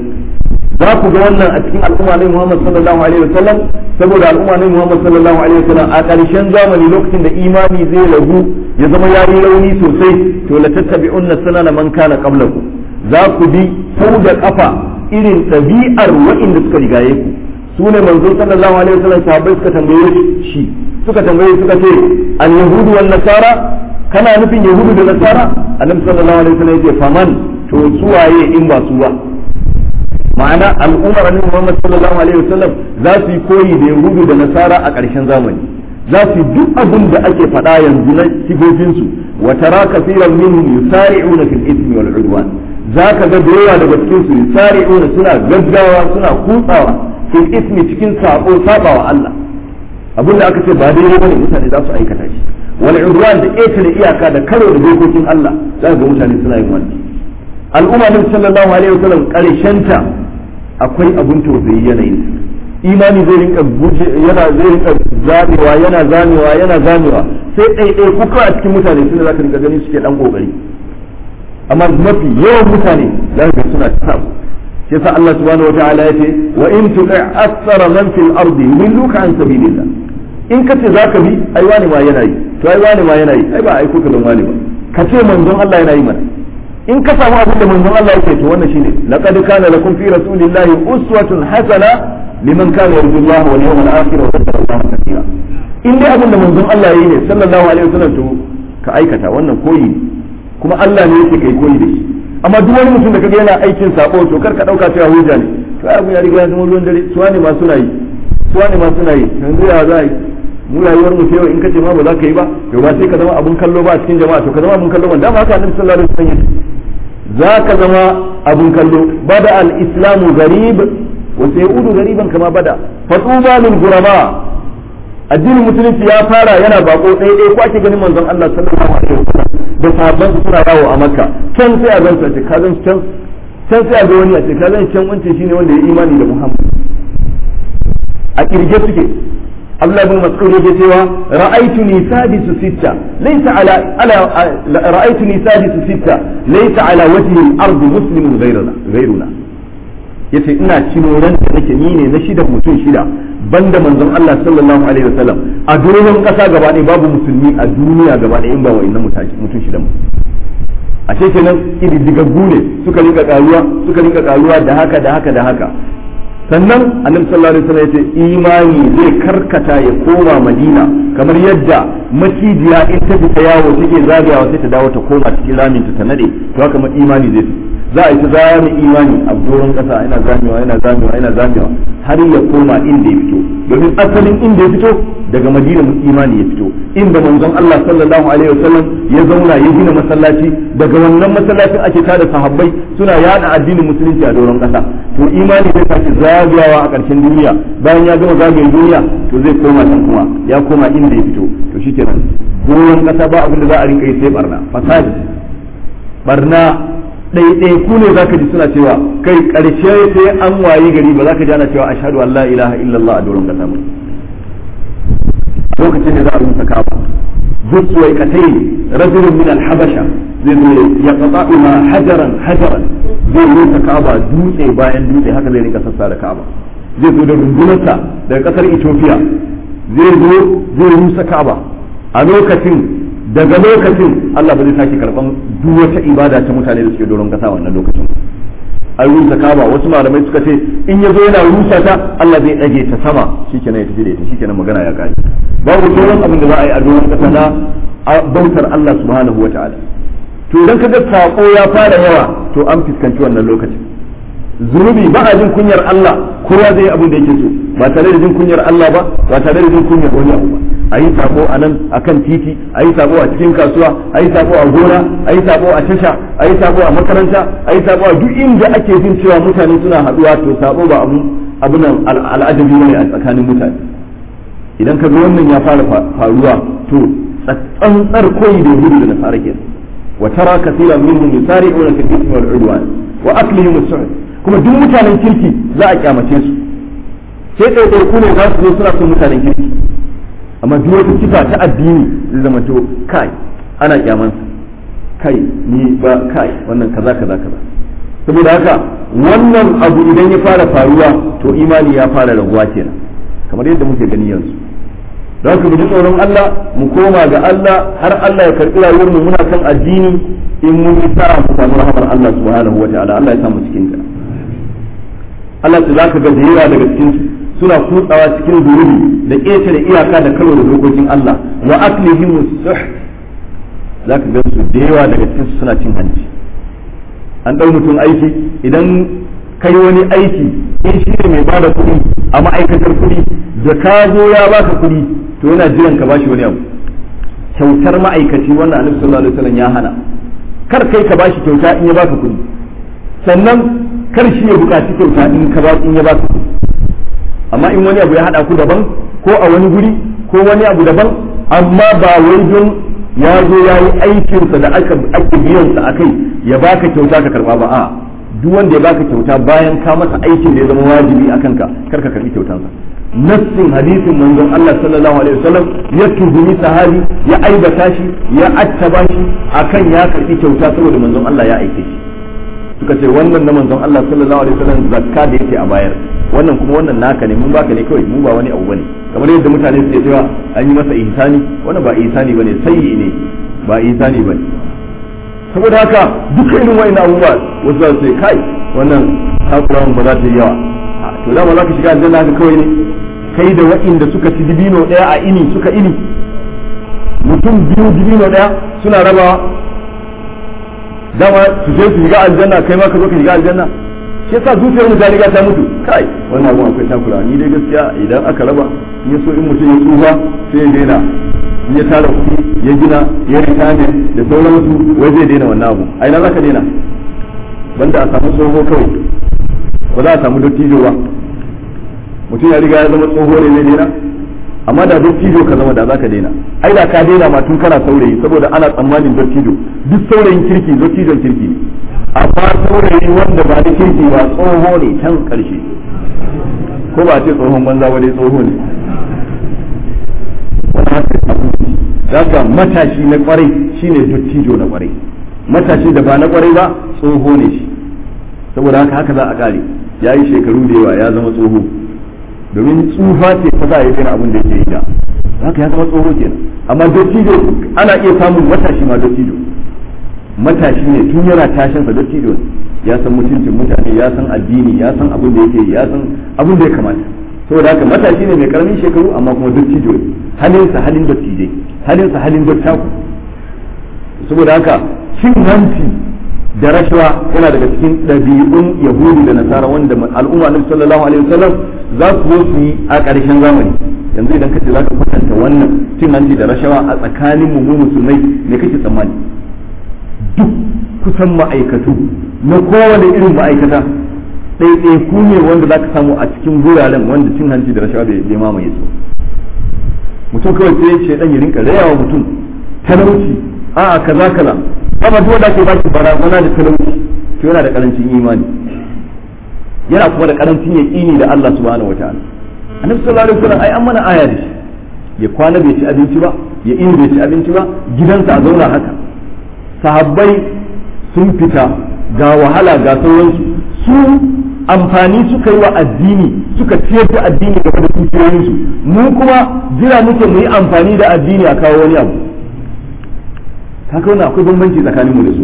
za ku ga wannan a cikin al'umma ne Muhammad sallallahu alaihi wasallam saboda al'umma ne Muhammad sallallahu alaihi wasallam a ƙarshen zamani lokacin da imani zai ragu ya zama ya yi rauni sosai to la tattabi'unna sanana man kana qablakum za ku bi sau da kafa irin ɗabi'ar waɗanda suka rigaye ku su ne manzon sallallahu alaihi wasallam sahabbai suka tambaye shi suka tambaye suka ce al yahudu wan nasara kana nufin yahudu da nasara annabi sallallahu alaihi wasallam yace faman to suwaye in ba su ba ma'ana al'ummar annabi Muhammad sallallahu alaihi wasallam za su yi koyi da yahudu da nasara a ƙarshen zamani za su duk abin da ake faɗa yanzu na sigofinsu wa tara kaseeran minhum yusari'una fil ismi wal udwan za ka ga da yawa daga cikin su yusari'una suna gaggawa suna kutsawa fil ismi cikin sabo sabawa Allah abin da aka ce ba daidai bane mutane za su aikata shi wal udwan da ƙetare iyaka da karo da dokokin Allah za ga mutane suna yin wannan al'umma nabi sallallahu alaihi wasallam karshenta akwai abun tausayi yanayin imani zai rinka guje yana zai rinka zamewa yana zamewa yana zamewa sai ɗaiɗai kuka a cikin mutane suna za ka rinka gani suke dan kokari amma mafi yawan mutane za ka suna samu shi yasa Allah subhanahu wataala yace wa in tu'i aktsara man fil ardi yudilluka an sabilillah in kace zaka bi ai wani ma yana yi to ai wani ma yana yi ai ba ai kuka don wani ba kace manzon Allah yana yi mana in ka samu abin da manzon Allah yake to wannan shine laqad kana lakum fi rasulillahi uswatun hasana liman kana yarju Allah wal yawmal akhir wa dhakara Allah katira in dai abin da manzon Allah yayi ne sallallahu alaihi wasallam to ka aikata wannan koyi ne kuma Allah ne yake kai koyi da shi amma duk wani mutum da kaga yana aikin sako to kar ka dauka cewa hujja ne to ai abu ya riga ya zama ruwan dare suwa ne ma suna yi suwa ne ma suna yi yanzu ya za yi mu rayuwar mu yau in kace ma ba za ka yi ba to ba sai ka zama abun kallo ba a cikin jama'a to ka zama abun kallo ba dama haka annabi sallallahu alaihi wasallam za ka zama abun kallo bada al-islamu gharib wa sayudu gariban kama bada fatuba lil ghuraba addinin musulunci ya fara yana bako ɗaya ɗaya ko ake ganin manzon Allah sallallahu alaihi wasallam da sahabban su suna yawo a Makka can sai a gan su a ce ka gan can can sai a ga wani a ce ka gan can wancan shine wanda ya imani da Muhammad a kirge suke Abdullah ibn Mas'ud yake cewa ra'aytuni sadisu sitta laysa ala ala ra'aytuni sadisu sitta laysa ala wajhi al-ard muslimun ghayruna ghayruna yace ina cino ran da nake ni ne na shida mutum shida banda manzon Allah sallallahu alaihi wasallam a doron kasa gaba ɗaya babu musulmi a duniya gaba ɗaya in ba wa'annan mutum shida mu a ce kenan ididdigaggu ne suka rinka karuwa suka rinka karuwa da haka da haka da haka sannan annabi sallallahu alaihi wasallam yace imani zai karkata ya koma madina kamar yadda macijiya in ta fita yawo take zagayawa sai ta dawo ta koma cikin ramin ta nade to haka imani zai za a yi ta zame imani a doron kasa yana zamewa yana zamewa yana zamewa har ya koma inda ya fito domin asalin inda ya fito daga madina imani ya fito inda manzon Allah sallallahu alaihi wasallam ya zauna ya gina masallaci daga wannan masallacin ake tada sahabbai suna yada addinin musulunci a doron kasa to imani zai sake zagayawa a ƙarshen duniya bayan ya gama zagaye duniya to zai koma can kuma ya koma inda ya fito to shikenan doron kasa ba abin da za a rinka yi sai barna fasadi barna ɗaiɗai ku ne za ka ji suna cewa kai ƙarshe sai an wayi gari ba za ka ji ana cewa ashhadu an la ilaha illallah a doron kasa ba lokacin da za a rusa kaba zuwa katai rajulun min al-habasha zai zo ya qata'u ma hajaran hajaran zai rusa kaba dutse bayan dutse haka zai rika sassa da kaba zai zo da rundunarsa daga kasar Ethiopia zai zo zai rusa kaba a lokacin daga lokacin Allah ba zai sake karban duk wata ibada ta mutane da suke doron kasa wannan lokacin an rusa kaba wasu malamai suka ce in ya zo yana rusa ta Allah zai ɗage ta sama shikenan ya tafi da ita shikenan magana ya kare babu sauran abin da za a yi a doron kasa na bautar Allah subhanahu wataala to idan kaga sako ya fara yawa to an fuskanci wannan lokacin zunubi ba a jin kunyar Allah kowa zai yi abin da yake so ba tare da jin kunyar Allah ba ba tare da jin kunyar wani abu ba a yi sako a nan a kan titi a yi sako a cikin kasuwa a yi sako a gona a yi sako a tasha a yi sako a makaranta a yi sako a duk inda ake jin cewa mutane suna haɗuwa to sako ba abu abunan al'adabi ne a tsakanin mutane idan ka ga wannan ya fara faruwa to tsantsar koyi da gudu da nasara kenan wa tara kaseeran minhum yusari'una fil ithmi wal 'udwan wa aklihim as-su'd kuma duk mutanen kirki za a kyamace su sai ɗaiɗaiku ne za su zo suna son mutanen kirki amma duk wata sifa ta addini zai zama to kai ana kyamansa kai ni ba kai wannan kaza kaza kaza saboda haka wannan abu idan ya fara faruwa to imani ya fara raguwa kenan kamar yadda muke gani yanzu don haka mu ji tsoron Allah mu koma ga Allah har Allah ya karɓi rayuwar mu muna kan addini in mun yi sa'a mu samu rahmar Allah subhanahu wataala Allah ya samu cikin ta Allah ta zaka ga da yawa daga cikin su suna kutsawa cikin zunubi da ƙetare iyaka da karo da dokokin Allah wa aklihim suh zaka ga su da yawa daga cikin su suna cin hanci an dau mutum aiki idan kai wani aiki in shi ne mai bada kuɗi a ma'aikatar kuɗi da ka zo ya baka kuɗi to yana jiran ka bashi wani abu kyautar ma'aikaci wannan annabi sallallahu alaihi wasallam ya hana kar kai ka bashi kyauta in ya baka kuɗi sannan kar shi ya buƙaci kyauta in ka ba in ya baka kuɗi amma in wani abu ya hada ku daban ko a wani guri ko wani abu daban amma ba wai don ya zo ya yi aikinsa da aka ake biyansa a kai ya baka kyauta ka karba ba a duk wanda ya baka kyauta bayan ka masa aikin da ya zama wajibi a kanka kar ka karbi kyautansa nassin hadisin manzon Allah sallallahu alaihi wasallam ya tuhumi sahabi ya aibata shi ya attaba shi akan ya karbi kyauta saboda manzon Allah ya aike shi suka ce wannan na manzon Allah sallallahu alaihi wasallam zakka da yake a bayar wannan kuma wannan naka ne mun baka ne kawai mun ba wani abu bane kamar yadda mutane suke cewa an yi masa ihsani wannan ba ihsani bane sayyi ne ba ihsani bane saboda haka duka irin wa'annan abubuwa wasu za su ce kai wannan takurawan ba za ta yi yawa to dama za ka shiga aljanna haka kawai ne kai da wa'inda suka ci dibino daya a ini suka ini mutum biyu dibino daya suna rabawa dama su je su shiga aljanna kai ma ka zo ka shiga aljanna shi yasa zuciyar mu ta riga ta mutu kai wannan abu akwai takura ni dai gaskiya idan aka raba in so in mutum ya tsufa sai ya daina in ya tara kuɗi ya gina ya ritane da sauransu wai zai daina wannan abu a ina za ka daina banda a samu tsoho kawai ba za a samu dottijo ba mutum ya riga ya zama tsoho ne zai daina amma da dottijo ka zama da za ka daina ai da ka daina ma tun kana saurayi saboda ana tsammanin dottijo duk saurayin kirki dottijon kirki ne amma saurayi wanda ba da kirki ba tsoho ne can karshe ko ba ce tsohon banza ba dai tsoho ne Zaka matashi na kwarai shine dottijo na kwarai matashi da ba na kwarai ba tsoho ne shi saboda haka haka za a kare ya yi shekaru da yawa ya zama tsoho domin tsufa ce ta za a yi kana abin da yake yi da haka ya zama tsoho kenan amma dottijo ana iya samun matashi ma dottijo matashi ne tun yana tashin sa dottijo ya san mutuncin mutane ya san addini ya san abin da yake ya san abin da ya kamata saboda haka matashi ne mai karamin shekaru amma kuma dottijo ne halinsa halin dottijai halinsa halin dottaku saboda haka cin hanci da rashawa yana daga cikin ɗabi'un yahudu da nasara wanda al'umma na sallallahu alaihi wasallam za su zo su yi a ƙarshen zamani yanzu idan kace za ka kwatanta wannan cin hanci da rashawa a tsakanin mu musulmai ne kake tsammani duk kusan ma'aikatu na kowane irin ma'aikata ɗaiɗaiku ne wanda za ka samu a cikin guraren wanda cin hanci da rashawa bai mamaye su mutum kawai sai ce dan ya rinka rayawa mutum talauci a'a kaza kaza amma duk wanda ke baki barazana da talauci to yana da karancin imani yana kuma da karancin yaqini da Allah subhanahu wataala annabi sallallahu alaihi wasallam ai an mana aya da shi ya kwana bai ci abinci ba ya ini bai ci abinci ba gidansa a zauna haka sahabbai sun fita ga wahala ga sauransu su amfani suka yi wa addini suka ciyar da addini game da dukiyoyinsu mu kuma jira muke mu yi amfani da addini a kawo wani abu haka wannan akwai bambanci tsakanin mu da su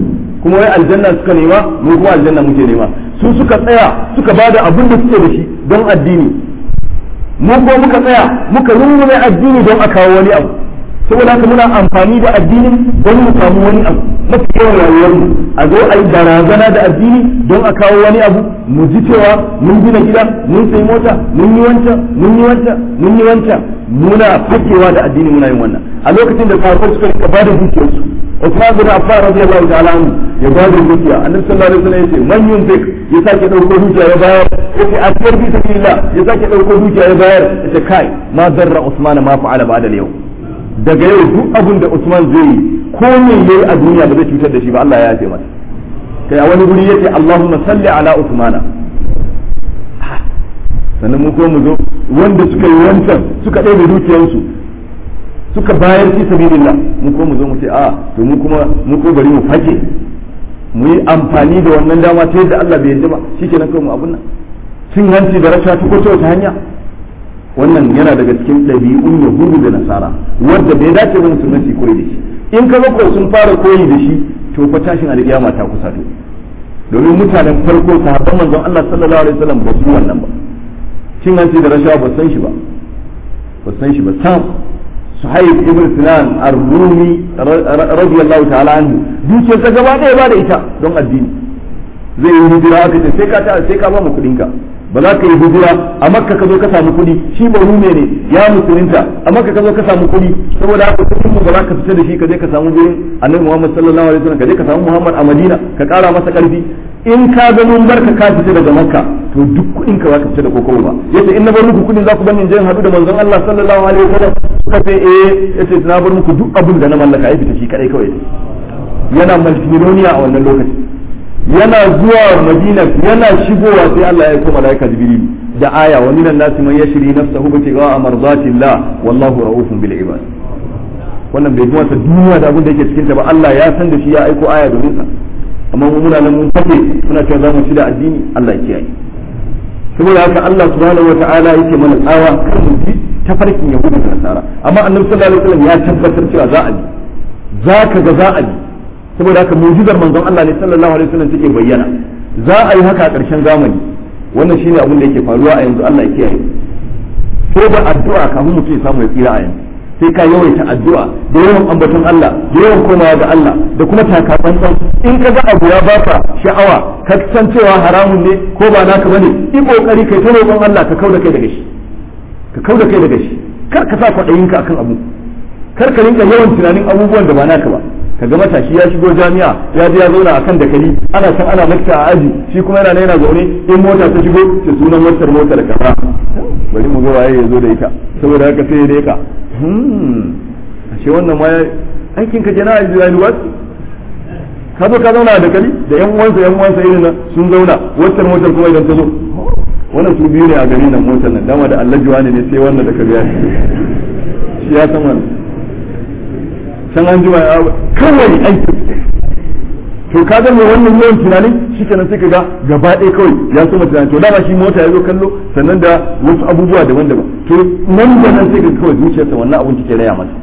kuma wai aljanna suka nema mu kuma aljanna muke nema su suka tsaya suka bada abin da suke da shi don addini mu ko muka tsaya muka rungume addini don a kawo wani abu saboda haka muna amfani da addini don mu samu wani abu mafi yawan rayuwarmu a zo a yi barazana da addini don a kawo wani abu mu ji cewa mun gina gida mun sai mota mun yi wancan mun yi wancan mun yi wancan muna fakewa da addini muna yin wannan a lokacin da sahabbai suka rika bada dukiyarsu Usman bin Affan radiyallahu ta'ala anhu ya bada dukiya annabi sallallahu alaihi wasallam yace man yunfik ya sake dauko dukiya ya bayar yace a cikin bi sabilillah ya sake dauko dukiya ya bayar yace kai ma darra Usman ma fa'ala ba'da yau daga yau duk abin da Usman zai yi ko me yayi a duniya ba zai cutar da shi ba Allah ya yafe masa kai a wani guri yace Allahumma salli ala Usmana sannan mu ko mu zo wanda suka yi wancan suka ɗaya dukiyarsu suka bayar fi sabilillah mu ko mu zo mu ce a to mu kuma mu ko bari mu fake mu yi amfani da wannan dama ta yadda Allah bai yarda ba shikenan kawai mu abun nan cin hanci da rasha ta ko ta wata hanya wannan yana daga cikin ɗabi'un yahudu da nasara wanda bai dace ba musulmai su koyi da shi in ka ko sun fara koyi da shi to fa tashin alƙiyama ta kusa to domin mutanen farko sahabban manzon Allah sallallahu alaihi wasallam ba su wannan ba cin hanci da rashawa ba san shi ba ba san shi ba sam suhaib ibn sinan ar-rumi radiyallahu ta'ala anhu dukiyar ta gaba ɗaya ba da ita don addini zai yi hijira aka ce sai ka ta sai ka ba mu kuɗin ka ba za ka yi hijira a makka ka zo ka samu kuɗi shi ba rume ne ya musulunta a makka ka zo ka samu kuɗi saboda haka kuɗin mu ba za ka fita da shi ka je ka samu gurin annabi Muhammad sallallahu alaihi wasallam ka je ka samu Muhammad a Madina ka ƙara masa ƙarfi in ka ga mun barka ka fita daga makka to duk kuɗin ka za ka fita da kokowa ba yace in na bar muku kuɗin za ku bani je haɗu da manzon Allah sallallahu alaihi wasallam suka ce eh yace na bar muku duk abin da na mallaka ya fita shi kadai kawai yana multimiloniya a wannan lokaci yana zuwa madina yana shigowa sai Allah ya koma malaika jibril da aya wa minan nasi man yashri nafsahu bi tigaa mardatillah wallahu raufun bil ibad wannan bai kuma sa duniya da abin da yake cikin ta ba Allah ya san da shi ya aiko aya domin sa amma mu muna nan mun fate muna cewa za mu ci da addini Allah ya kiyaye saboda haka Allah subhanahu wataala yake mana tsawa kan mu bi tafarkin yahudu da nasara amma annabi sallallahu alaihi wasallam ya tabbatar cewa za a bi za ka ga za a bi saboda haka mu'jizar manzon Allah ne sallallahu alaihi wasallam take bayyana za a yi haka a ƙarshen zamani wannan shine abin da yake faruwa a yanzu Allah ya kiyaye ko da addu'a kafin mutum ya samu ya tsira a yanzu sai ka yawaita addu'a da yawan ambaton Allah da yawan komawa ga Allah da kuma takatsantsan in ka ga abu ya baka sha'awa ka san cewa haramun ne ko ba naka bane yi kokari kai ta roƙon Allah ka kauda kai daga shi ka kauda kai daga shi kar ka sa kwaɗayinka akan abu kar ka rinka yawan tunanin abubuwan da ba naka ba kaga matashi ya shigo jami'a ya je ya zauna akan dakali ana san ana lakta a aji shi kuma yana yana zaune in mota ta shigo ce sunan motar motar kaza bari mu ga waye ya zo da ita saboda haka sai ya deka hmm ashe wannan ma aikin ka jana a university ka zo ka zauna a dakali da yan uwansa yan uwansa irin nan sun zauna motar motar kuma idan ta zo wannan su biyu ne a gari nan motar nan dama da Allah ne ne sai wannan da ka biya shi ya san wannan can an jima kawai aiki to ka ga mai wannan yawan tunani shi kenan sai ka ga gaba ɗaya kawai ya so mu tunani to dama shi mota ya zo kallo sannan da wasu abubuwa daban-daban to nan da nan sai ka kawai zuciyarsa wannan abun take raya masa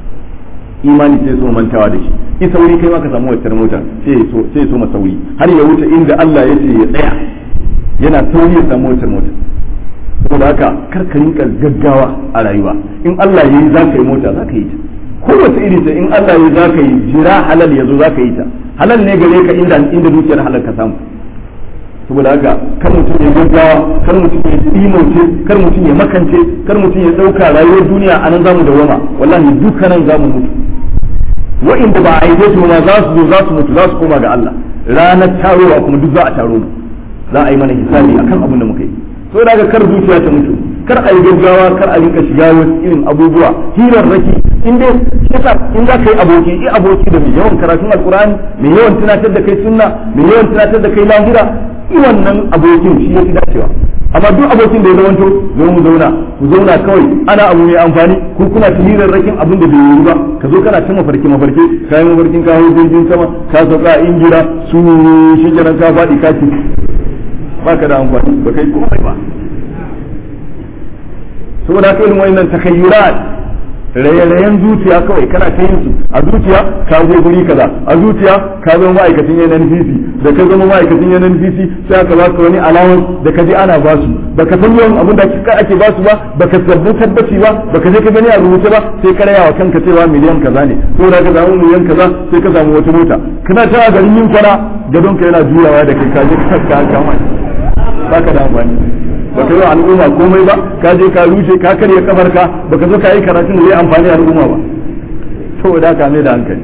imani sai so mantawa da shi i sauri kai ma ka samu wacce mota sai so sai so sauri har ya wuce inda Allah ya ce ya tsaya yana sauri ya samu wacce mota saboda haka kar ka rinka gaggawa a rayuwa in Allah ya yi za ka yi mota za ka yi ta kowace iri ce in Allah ya za ka yi jira halal ya zo za ka yi ta halal ne gare ka inda inda dukiyar halal ka samu saboda haka kar mutum ya gaggawa kar mutum ya imauce kar mutum ya makance kar mutum ya dauka rayuwar duniya a nan zamu dawama wallahi dukkanan zamu mutu wa'inda ba a yi su ma za su zo za su mutu za su koma ga Allah ranar tarowa kuma duk za a taro mu za a yi mana hisabi akan abin da muka yi saboda haka kar zuciya ta mutu kar a yi gaggawa kar a rinka shiga wasu irin abubuwa hirarraki in dai yasa in za ka yi aboki yi aboki da mai yawan karatun alkurani mai yawan tunatar da kai sunna mai yawan tunatar da kai lahira yi wannan abokin shi ya fi dacewa amma duk abokin da ya zamanto zo mu zauna ku zauna kawai ana abu mai amfani ku kuna ta hirarrakin abin da bai yi ba ka zo kana ta mafarki mafarki ka yi mafarkin ka hau jirgin sama ka sauka a injira su shi kenan ka faɗi ka ci ba ka da amfani ba kai komai ba saboda haka irin wannan takayyurat raye-rayen zuciya kawai kana ta yin su a zuciya ka je guri kaza a zuciya ka zama ma'aikacin NNPC da ka zama ma'aikacin NNPC sai aka ba ka wani allowance da ka je ana ba su baka san yawan abin da ake ba su ba baka sabbu tabbaci ba baka je ka gani a rubuce ba sai ka raya wa kanka cewa miliyan kaza ne ko da ka samu miliyan kaza sai ka samu wata mota kana ta garin yin kwana gadon ka yana juyawa da kai ka je ka kama baka da amfani baka yi wa al'umma komai ba ka je ka rushe ka karya kafar ka baka zo ka yi karatun da zai amfani al'umma ba saboda ka mai da hankali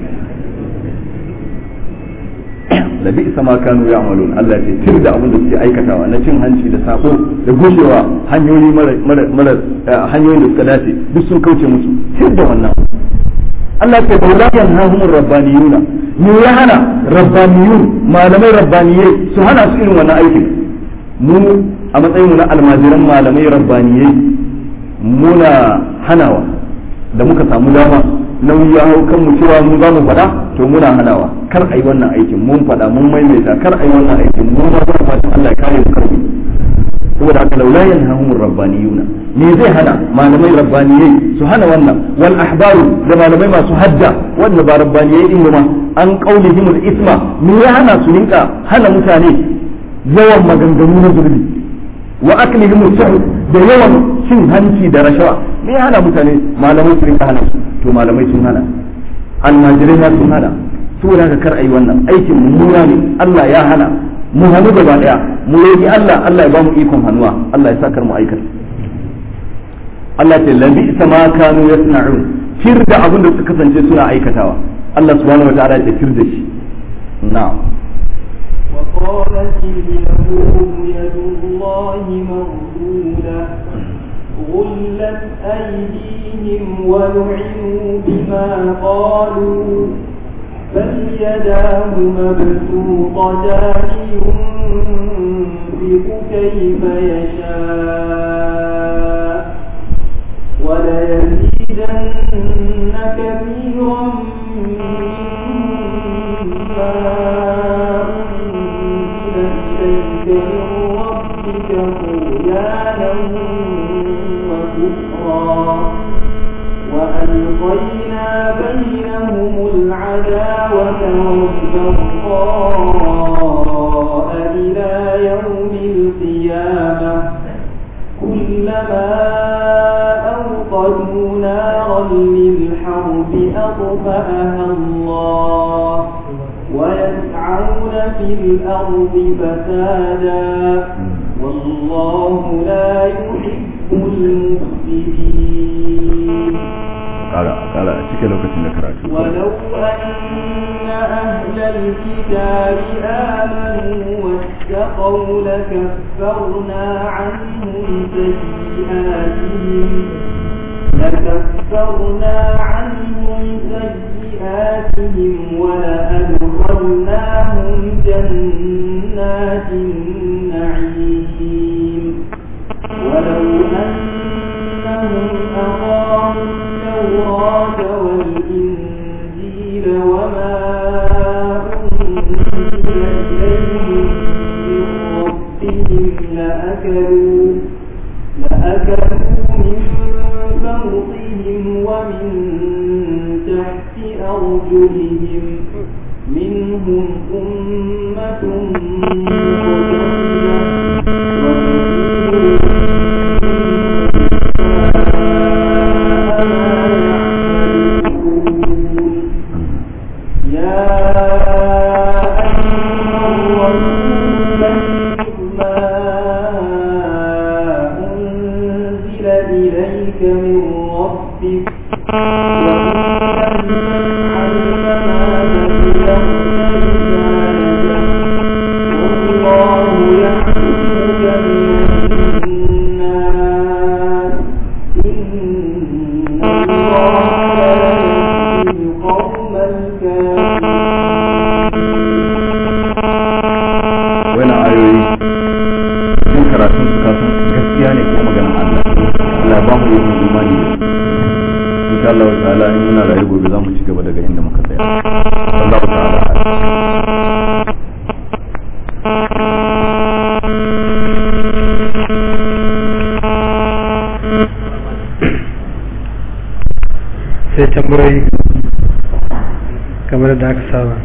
labi sama kanu ya amalun Allah ce tir da abin da suke aikatawa na cin hanci da sako da gushewa hanyoyi mara hanyoyin da suka dace duk sun kauce musu tir da wannan Allah ce ba la yanhahumur rabbaniyuna me ya hana rabbaniyun malamai rabbaniyai su hana su irin wannan aikin mu a matsayin mu na almajiran malamai rabbaniyai muna hanawa da muka samu dama nauyi ya hau kan mu cewa mu za mu faɗa to muna hanawa kar a yi wannan aikin mun faɗa mun maimaita kar a yi wannan aikin mun ma zama fatan Allah ya kare mu karfi saboda haka laula yanhahumur rabbaniyuna me zai hana malamai rabbaniyai su hana wannan wal ahbaru da malamai masu hadda wanda ba rabbaniyai din ma an qaulihimul isma me ya hana su rinka hana mutane yawan maganganu na zurbi wa aklihim suhud da yawan cin hanci da rashawa me ya hana mutane malamai su rinka hana su to malamai sun hana almajirai ma sun hana saboda haka kar ayi wannan aikin mummuna ne Allah ya hana mu hannu gaba daya mu roki Allah Allah ya ba mu ikon hannuwa Allah ya sakar mu aikata Allah ce labi ma kanu yasna'un fir da abin da suka kasance suna aikatawa Allah subhanahu wataala ya fir da shi na'am وقالت اليهود يد الله مغلولة غلت أيديهم ولعنوا بما قالوا بل يداه مبسوطتان ينفق كيف يشاء وليزيدن كثيرا منهم ما إليك من ربك طغيانا وكفرا وألقينا بينهم العداوة والبغضاء إلى يوم القيامة كلما أوقدوا نارا للحرب أطفأها الله ويسعون في الأرض فسادا والله لا يحب المفسدين قال قال cike lokacin da karatu ولو أن أهل الكتاب آمنوا واتقوا لكفرنا عنهم سيئاتهم لكفرنا عنهم سيئاتهم ولأدخلناهم جنات النعيم ولو أنهم أقاموا التوراة والإنجيل وما أنزل إليهم من ربهم لأكلوا لأكلوا من فوقهم ومن تحت أرجلهم منهم أمة مقتصدة يا أيها الرسول بلغ ما أنزل إليك من ربك وإن لم تفعل فما بلغت رسالته والله يحكمك من الناس إن الله لا يهدي القوم الكافرين wani ayoyi cikin karatun su kasan gaskiya ne ko maganar Allah Allah ba mu yin imani da su insha Allah ta'ala in muna rayu gobe za mu ci gaba daga inda muka tsaya Allah ta'ala tambayoyi kamar da aka saba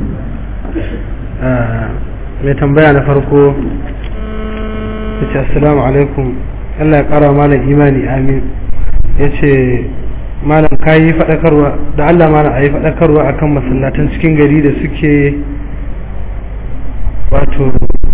mai tambaya na farko ya ce assalamu alaikum Allah ya kara malam imani amin ya ce malam ka yi faɗakarwa da Allah malam a yi faɗakarwa akan masallatan cikin gari da suke wato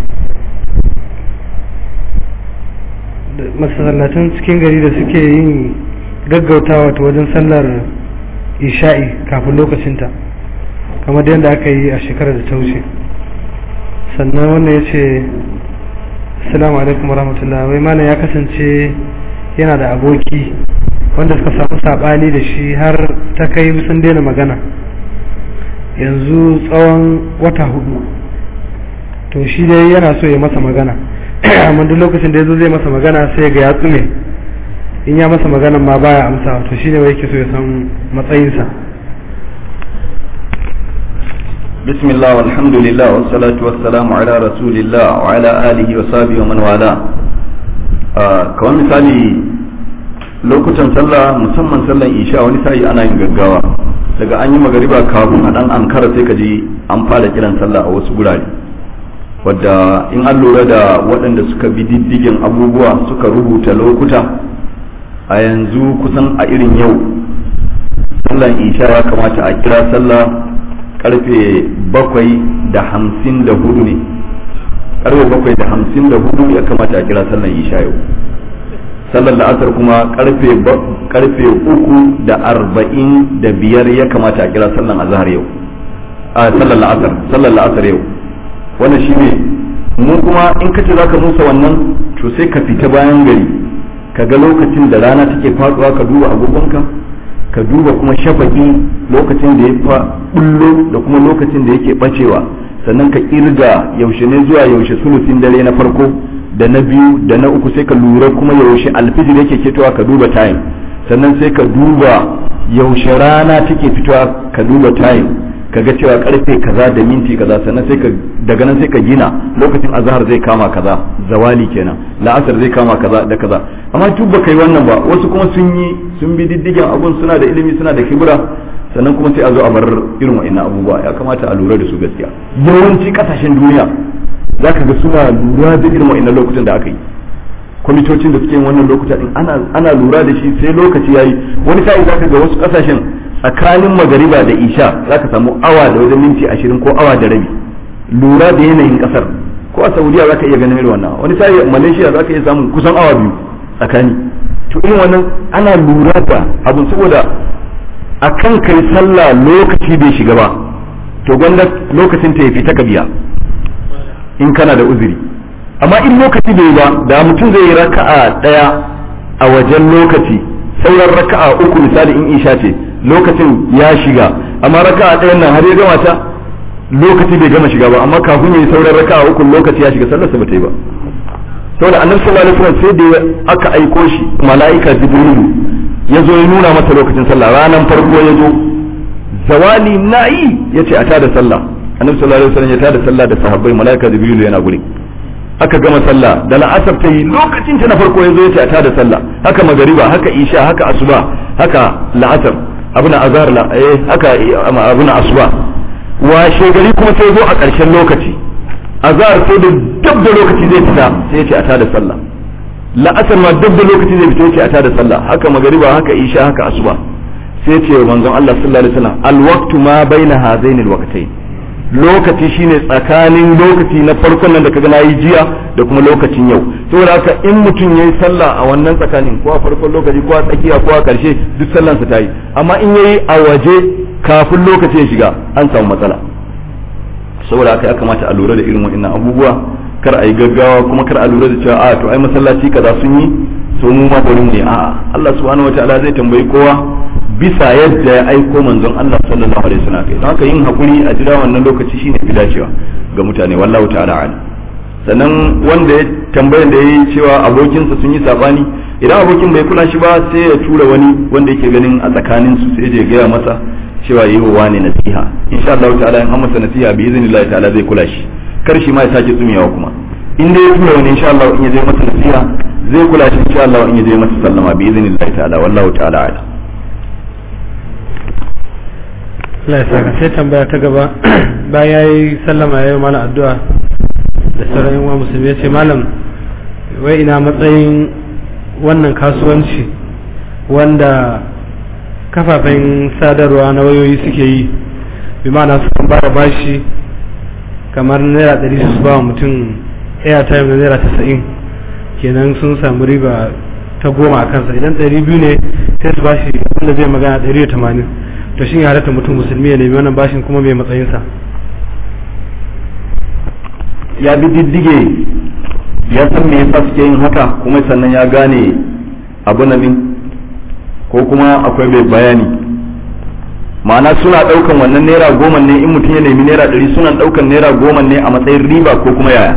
masallatan cikin gari da suke yin gaggautawa ta wajen sallar isha'i kafin lokacinta kamar yadda aka yi a shekarar da ta wuce sannan wannan ya ce assalamu alaikum warahmatullahi wai malam ya kasance yana da aboki wanda suka samu saɓani da shi har ta kai sun daina magana yanzu tsawon wata hudu to shi dai yana so ya masa magana amma duk lokacin da ya zo zai masa magana sai ga ya tsume in ya masa magana ma baya amsa to shine wai yake so ya san matsayinsa بسم الله والحمد لله والصلاة والسلام على رسول الله وعلى آله وصحبه ومن والاه كمان مثالي lokutan sallah musamman sallan isha wani sa'i ana yin gaggawa daga an yi magariba kafin a dan ankara sai ka ji an fara kiran sallah a wasu gurare wadda in an lura da waɗanda suka bi diddigin abubuwa suka rubuta lokuta a yanzu kusan a irin yau sallan isha ya kamata a kira sallah karfe bakwai da hamsin da hudu ne karfe bakwai da hamsin da hudu ya kamata a kira sallan isha yau sallar la'asar kuma karfe karfe uku da arba'in da biyar ya kamata a kira sallan azhar yau a sallar la'asar sallar la'asar yau wannan shine mu kuma in ka ce zaka musa wannan to sai ka fita bayan gari ka ga lokacin da rana take faduwa ka duba agogonka ka duba kuma shafaki lokacin da ya fa bullo da kuma lokacin da yake bacewa sannan ka kirga yaushe ne zuwa yaushe sulusin dare na farko da na biyu da na uku sai ka lura kuma yaushe alfijir yake fitowa ka duba time sannan sai ka duba yaushe rana take fitowa ka duba time ka ga cewa karfe kaza da minti kaza sannan sai ka daga nan sai ka gina lokacin azhar zai kama kaza zawali kenan la'asar zai kama kaza da kaza amma duk ba kai wannan ba wasu kuma sun yi sun bi diddigen abun suna da ilimi suna da kibra sannan kuma sai a zo a bar irin wa'annan abubuwa ya kamata a lura da su gaskiya yawanci kasashen duniya zaka ga suna lura da irin wa'annan lokutan da aka yi kwamitocin da suke yin wannan lokuta din ana ana lura da shi sai lokaci yayi wani sa'i zaka ga wasu kasashen tsakanin magariba da isha zaka samu awa da wajen minti ashirin ko awa da rabi lura da yanayin kasar ko a saudiya zaka iya ganin irin wannan wani sa'i malaysia zaka iya samun kusan awa biyu tsakani to irin wannan ana lura da abun saboda akan kai sallah lokaci bai shiga ba to gwanda lokacin ta ya fita ka biya in kana da uzuri amma in lokaci bai ba da mutum zai yi raka'a daya a wajen lokaci sauran raka'a uku misali in isha ce lokacin ya shiga amma raka'a ɗayan nan har ya gama ta lokaci bai gama shiga ba amma kafin ya yi sauran raka'a uku lokaci ya shiga sallarsa ba ta yi ba saboda annabi sallallahu alaihi wasallam sai da aka aiko shi mala'ika jibrilu ya zo ya nuna masa lokacin sallah ranar farko ya zo zawali na'i ya ce a tada sallah annabi sallallahu alaihi wasallam ya tada sallah da sahabbai mala'ika jibrilu yana guri aka gama sallah da la'asar ta yi lokacin ta na farko ya zo ya ce a tada sallah haka magariba haka isha haka asuba haka la'asar abuna azhar la eh haka abuna asuba washe gari kuma sai zo a ƙarshen lokaci azhar sai da dab da lokaci zai fita sai ya ce a tada sallah la'asar ma dab da lokaci zai fita ya ce a tada sallah haka magariba haka isha haka asuba sai ce manzon Allah sallallahu alaihi wasallam alwaqtu ma baina hazainil waqtayn lokaci shine tsakanin lokaci na farkon nan da kaga nayi jiya da kuma lokacin yau saboda haka in mutum yayi sallah a wannan tsakanin ko a farkon lokaci ko a tsakiya ko a karshe duk sallan sa tayi amma in yayi a waje kafin lokaci ya shiga an samu matsala saboda haka ya kamata a lura da irin waɗannan abubuwa kar a yi gaggawa kuma kar a lura da cewa a to ai masallaci kaza sun yi so mu ma bari mu ne a'a Allah subhanahu wataala zai tambayi kowa bisa yadda ya aiko manzon Allah sallallahu alaihi wasallam kai don haka yin hakuri a jira wannan lokaci shine fi dacewa ga mutane wallahu ta'ala ala sannan wanda ya tambayar da yayi cewa abokinsa sun yi sabani idan abokin bai kula shi ba sai ya tura wani wanda yake ganin a tsakanin su sai ya gaya masa cewa yi wa ne nasiha insha Allah ta'ala in an masa nasiha bi iznillahi ta'ala zai kula shi kar shi ma ya sake tsumewa kuma in dai ya tura wani insha Allah in ya je masa nasiha zai kula shi insha Allah in ya je masa sallama bi iznillahi ta'ala wallahu ta'ala ala Allah ya saka sai tambaya ta gaba bayan ya yi sallama ya yi mana addu'a da sauran yan uwa musulmi ya ce malam wai ina matsayin wannan kasuwanci wanda kafafen sadarwa na wayoyi suke yi bi ma'ana su kan bada bashi kamar naira ɗari su ba wa mutum airtime na naira tasa'in kenan sun samu riba ta goma a kansa idan ɗari biyu ne sai su bashi wanda zai magana ɗari da tamanin to shi ya halatta mutum musulmi ya nemi wannan bashin kuma mai matsayinsa ya bi diddige ya san me yasa suke yin haka kuma sannan ya gane abu na min ko kuma akwai mai bayani ma'ana suna ɗaukan wannan naira goma ne in mutum ya nemi naira ɗari suna ɗaukan naira goma ne a matsayin riba ko kuma yaya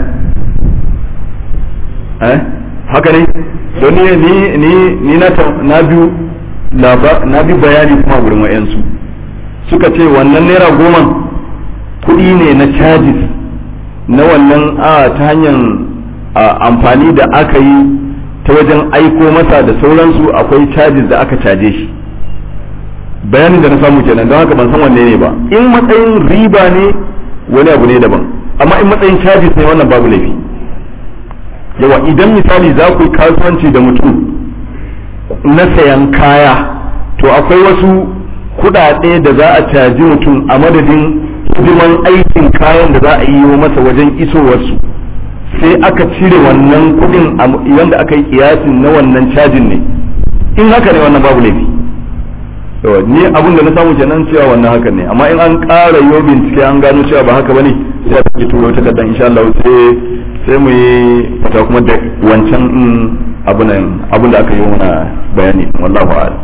eh haka ne don ni ni ni ni na ta- na biyu laba- na bi bayani kuma gurin wayansu suka ce wannan naira goma kuɗi ne na charges na wannan a ta hanyar a, amfani da aka yi ta wajen aiko masa da sauransu akwai charges da aka caje shi bayanin da na samu kenan don haka ban san wanne ne ba in matsayin riba ne wani abu ne daban amma in matsayin charges ne wannan babu laifi yawa idan misali za ku yi kasuwanci da mutum na sayan kaya to akwai wasu kudade da za a caji mutum a madadin hidiman aikin kayan da za a yi masa wajen isowarsu sai aka cire wannan kudin wanda aka yi kiyasin na wannan cajin ne in haka ne wannan babu laifi yawa ni abin da na samu kenan cewa wannan haka ne amma in an ƙara yo bincike an gano cewa ba haka bane sai a sake turo takardar insha Allah sai sai mu yi fata kuma da wancan abin abin da aka yi mana bayani wallahu a'lam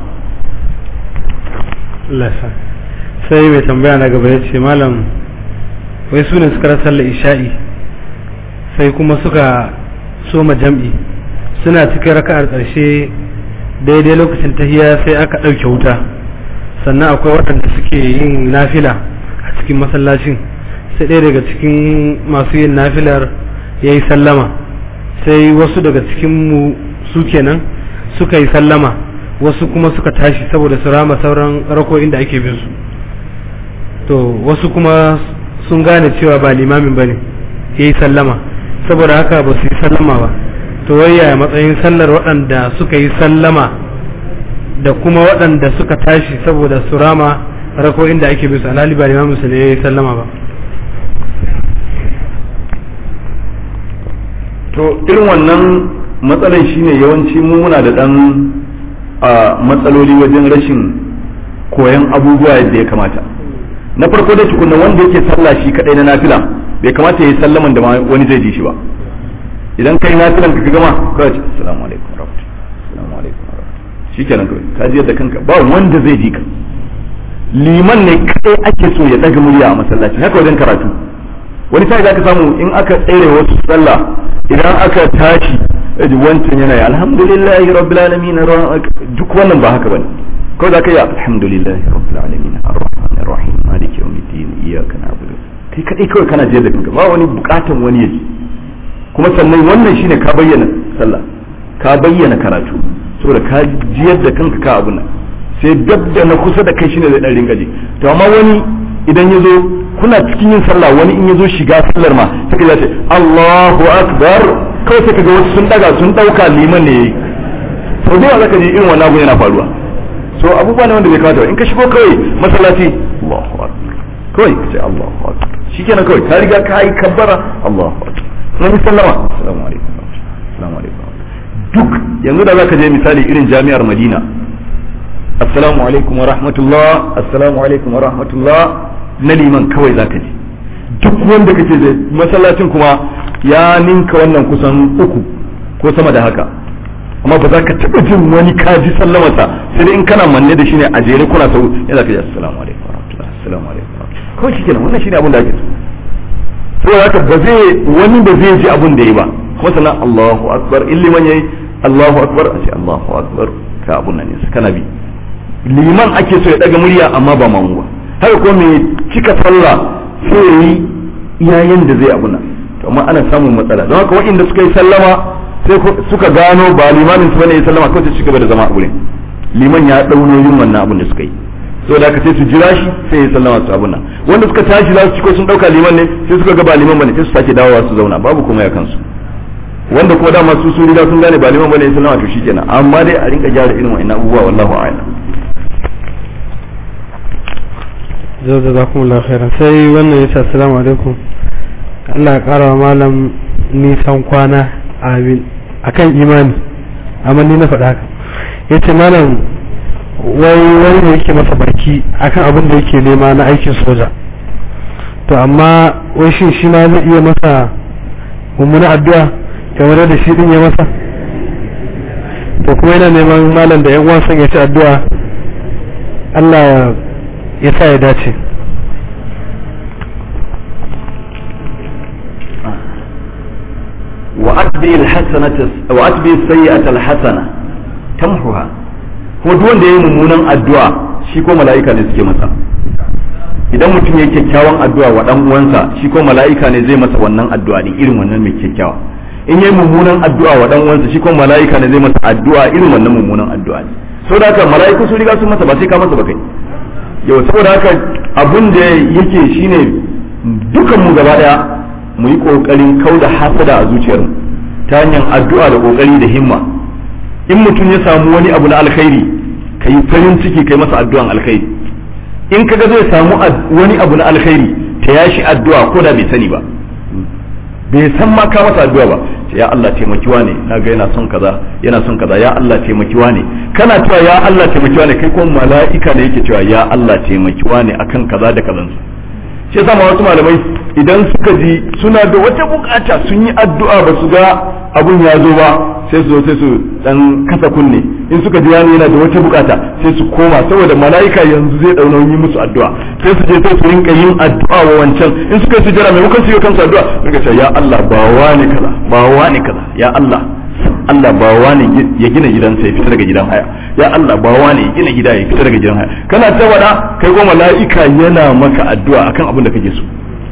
Allah ya sa sai mai tambaya na gaba ya ce malam wai su ne suka rasa sallar isha'i sai kuma suka soma jam'i suna cikin raka'ar ƙarshe daidai lokacin tahiya sai aka ɗauke wuta sannan akwai waɗanda suke yin nafila a cikin masallacin sai ɗaya daga cikin masu yin nafilar ya yi sallama sai wasu daga cikin mu su kenan suka yi sallama wasu kuma suka tashi saboda su rama sauran rako'in da ake bin su to wasu kuma sun gane cewa ba limamin ba ne ya yi sallama saboda haka ba su yi sallama ba to waya matsayin sallar waɗanda suka yi sallama da kuma waɗanda suka tashi saboda su rama rako'in da ake bin su alhali ba limamin su ne ya yi sallama ba to irin wannan matsalar shine yawanci mu muna da ɗan matsaloli wajen rashin koyan abubuwa yadda ya kamata na farko da tukunna wanda yake sallah shi kadai na nafila bai kamata yayi sallaman da wani zai ji shi ba idan kai nafilan ka gama ka ce assalamu alaikum warahmatullahi assalamu alaikum warahmatullahi shikenan kawai ka ji yadda kanka ba wanda zai ji ka liman ne kadai ake so ya daga murya a masallaci haka wajen karatu wani sai zaka samu in aka tsere wasu sallah idan aka tashi ji wancan yana yi alhamdulillahi rabbil alamin duk wannan ba haka bane ko za ka yi alhamdulillahi rabbil alamin arrahmanir rahim maliki yawmiddin iyyaka na'budu kai kadai kawai kana jiyar da kanka ba wani bukatan wani yaji kuma sannan wannan shine ka bayyana sallah ka bayyana karatu saboda ka jiyar da kanka ka abu nan sai dab da na kusa da kai shine zai dan rinka ji to amma wani idan ya zo kuna cikin yin sallah wani in ya zo shiga sallar ma sai ka ce Allahu akbar kawai sai kaga wasu sun daga sun dauka liman ne yayi sau da yawa zaka ji irin wannan abu yana faruwa so abubuwa ne wanda bai kamata ba in ka shigo kawai masallaci Allahu akbar kawai ka ce Allahu akbar shikenan kawai ka riga ka yi kabbara Allahu akbar na sallama assalamu alaikum assalamu alaikum duk yanzu da zaka je misali irin jami'ar Madina assalamu alaikum wa rahmatullah assalamu alaikum wa rahmatullah na liman kawai zaka ji duk wanda kake da masallacin kuma ya ninka wannan kusan uku ko sama da haka amma ba za ka taɓa jin wani kaji sallamarsa sai dai in kana manne da shi ne a jere kuna sau ya za ka ji assalamu alaikum wa rahmatullah assalamu alaikum wa rahmatullah kawai shi kenan wannan shi ne abin da ake so saboda haka ba zai wani ba zai ji abin da yi ba kuma sannan Allahu akbar in liman yayi Allahu akbar a ce Allahu akbar ka abun nan ne kana bi liman ake so ya daga murya amma ba mamu ba haka ko mai cika sallah sai ya yi iyayen da zai abuna to amma ana samun matsala don haka waɗanda suka yi sallama sai suka gano ba limamin su bane ya sallama kawai su gaba da zama a wurin liman ya ɗau nauyin wannan abin da suka yi saboda haka sai su jira shi sai ya sallama su abun nan wanda suka tashi za su ciko sun dauka liman ne sai suka ga ba liman bane sai su sake dawowa su zauna babu kuma ya kansu wanda kuma dama su sun riga sun gane ba liman bane sallama to shikenan amma dai a rinka gyara irin wa'annan abubuwa wallahu a'lam zai da zakumullahu khairan sai wannan yace assalamu alaikum Allah ya kara wa malam nisan kwana amin akan imani amma ni na faɗa haka yace malam wai wani ne yake masa baki akan abin da yake nema na aikin soja to amma wai shin shi ma zai iya masa mummuna addu'a kamar da shi din ya masa to kuma yana neman malam da yan uwan son ya ci addu'a Allah ya sa ya dace وأتبع الحسنة وأتبع السيئة الحسنة تمحها kuma duk wanda ya yi mummunan addu'a shi ko mala'ika ne suke masa idan mutum ya yi kyakkyawan addu'a wa dan uwansa shi ko mala'ika ne zai masa wannan addu'a din irin wannan mai kyakkyawa in yayi mummunan addu'a wa dan uwansa shi ko mala'ika ne zai masa addu'a irin wannan mummunan addu'a ne saboda haka mala'iku su riga sun masa ba sai ka masa ba kai yau saboda haka abun da yake shine dukan mu gaba daya mu yi kokarin kauda hasada a zuciyarmu ta hanyar addu'a da kokari da himma in mutum ya samu wani abu na alkhairi ka yi farin ciki kai masa addu'an alkhairi in kaga zai samu wani abu na alkhairi ta yashi addu'a ko da bai sani ba bai san ma ka masa addu'a ba ya Allah taimakiwa ne na ga yana son kaza yana son kaza ya Allah taimakiwa ne kana cewa ya Allah taimakiwa ne kai kuma mala'ika ne yake cewa ya Allah taimakiwa ne akan kaza da kazan shi yasa ma wasu malamai idan suka ji suna da wata bukata sun yi addu'a ba su ga abun ya zo ba sai su zo sai su dan kasa kunne in suka ji wani yana da wata bukata sai su koma saboda mala'ika yanzu zai dauna yi musu addu'a sai su je sai su rinka yin addu'a wa wancan in suka yi sujjara maimakon su yi kansu addu'a rinka cewa ya Allah ba wani kaza ba wani kaza ya Allah Allah ba wani ya gina gidansa ya fita daga gidan haya ya Allah ba wani ya gina gida ya fita daga gidan haya kana ta wada kai ko mala'ika yana maka addu'a akan abin da kake so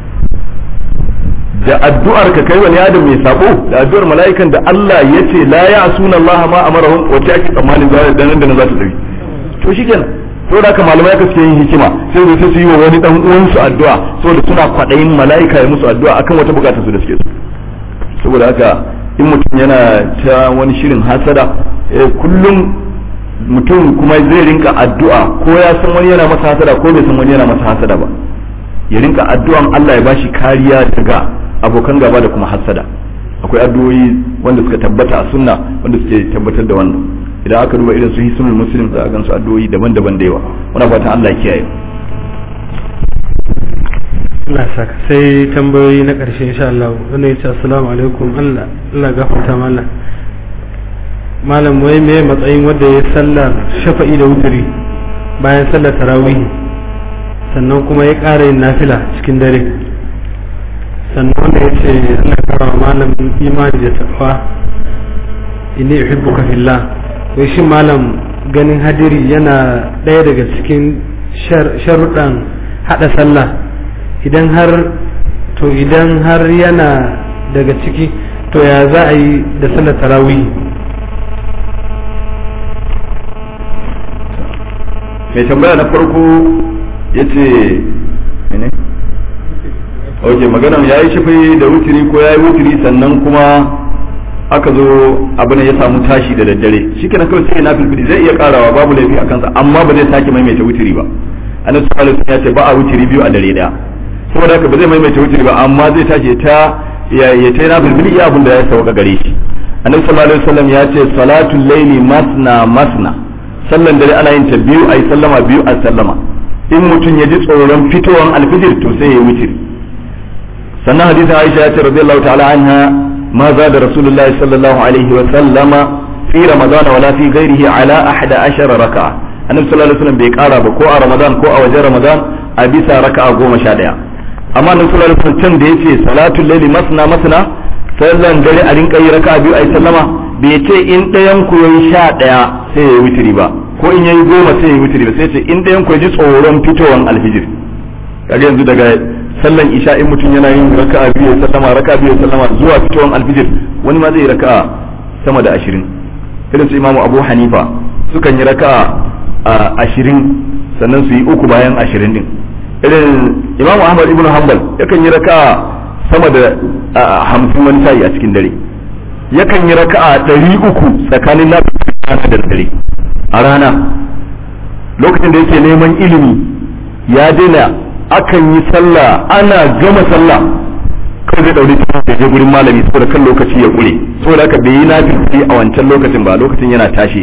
da addu'ar ka kai wani adam mai sabo da addu'ar mala'ikan da Allah ya ce la ya asuna Allah ma amarahum wace ake tsammanin za da nan da nan za ta tafi to shikenan to da haka malamai ka suke yin hikima sai su sai su yi wa wani dan uwan su addu'a saboda suna kwadayin mala'ika ya musu addu'a akan wata bukatar su da suke so saboda haka in mutum yana ta wani shirin hasada kullum mutum kuma zai rinka addu'a ko ya san wani yana masa hasada ko bai san wani yana masa hasada ba ya rinka addu'an Allah ya bashi kariya daga abokan gaba da kuma hasada akwai addu'o'i wanda suka tabbata a sunna wanda suke tabbatar da wannan idan aka duba irin su hisnul muslim za a gansu addu'o'i daban-daban da yawa muna fatan Allah ya kiyaye Allah saka sai tambayoyi na ƙarshe insha Allah wanda yace assalamu alaikum Allah Allah gafarta mallam malam wai me matsayin wanda ya sallar shafa'i da wuturi bayan sallar tarawih sannan kuma ya ƙara yin nafila cikin dare sannan wanda ya ce Allah kara malam imani da tafa inni uhibbuka fillah wai shi malam ganin hadiri yana ɗaya daga cikin sharuɗan haɗa sallah idan har to idan har yana daga ciki to ya za a yi da sallar tarawih mai tambaya na farko ya ce mene? ok maganan ya yi shafi da wutiri ko ya yi wutiri sannan kuma aka zo abin ya samu tashi da daddare shi kenan kawai sai na filfili zai iya karawa babu laifi a kansa amma ba zai sake maimaita wutiri ba annabi sallallahu alaihi ya ce ba a wutiri biyu a dare daya saboda haka ba zai maimaita wutiri ba amma zai tashi ta ya ya ta na filfili iya abin da ya sauka gare shi annabi sallallahu alaihi wasallam ya ce salatul laili masna masna sallan dare ana yin ta biyu ayi sallama biyu a sallama in mutum ya ji tsoron fitowar alfijir to sai ya wuce sannan hadisin Aisha ya ce radiyallahu ta'ala anha ma za da Rasulullahi sallallahu alaihi wa sallama fi Ramadan wala fi ghairihi ala ahada ashara raka'a annabi sallallahu alaihi wasallam bai kara ba ko a Ramadan ko a wajen Ramadan a bisa raka'a goma sha daya amma annabi sallallahu alaihi wasallam can da yace salatul layli masna masna sallan dare a rinka yi raka'a biyu ayi sallama bai ce in ɗayan ku yayi sha daya sai ya yi witiri ba ko in yayi goma sai ya wuturi ba sai ce in ɗayan ku ji tsoron fitowan alfijir kaga yanzu daga sallan isha in mutum yana yin raka'a biyu sallama raka'a biyu sallama zuwa fitowan alfijir wani ma zai yi raka'a sama da ashirin irin su imamu abu hanifa sukan yi raka'a ashirin sannan su yi uku bayan ashirin din irin imamu ahmad ibn hanbal yakan yi raka'a sama da hamsin wani sa'i a cikin dare yakan yi raka'a ɗari uku tsakanin na da dare a rana lokacin da yake neman ilimi ya daina akan yi sallah ana gama sallah kawai zai ɗauri da je gurin malami saboda kan lokaci ya ƙure saboda haka bai yi nafi a wancan lokacin ba lokacin yana tashi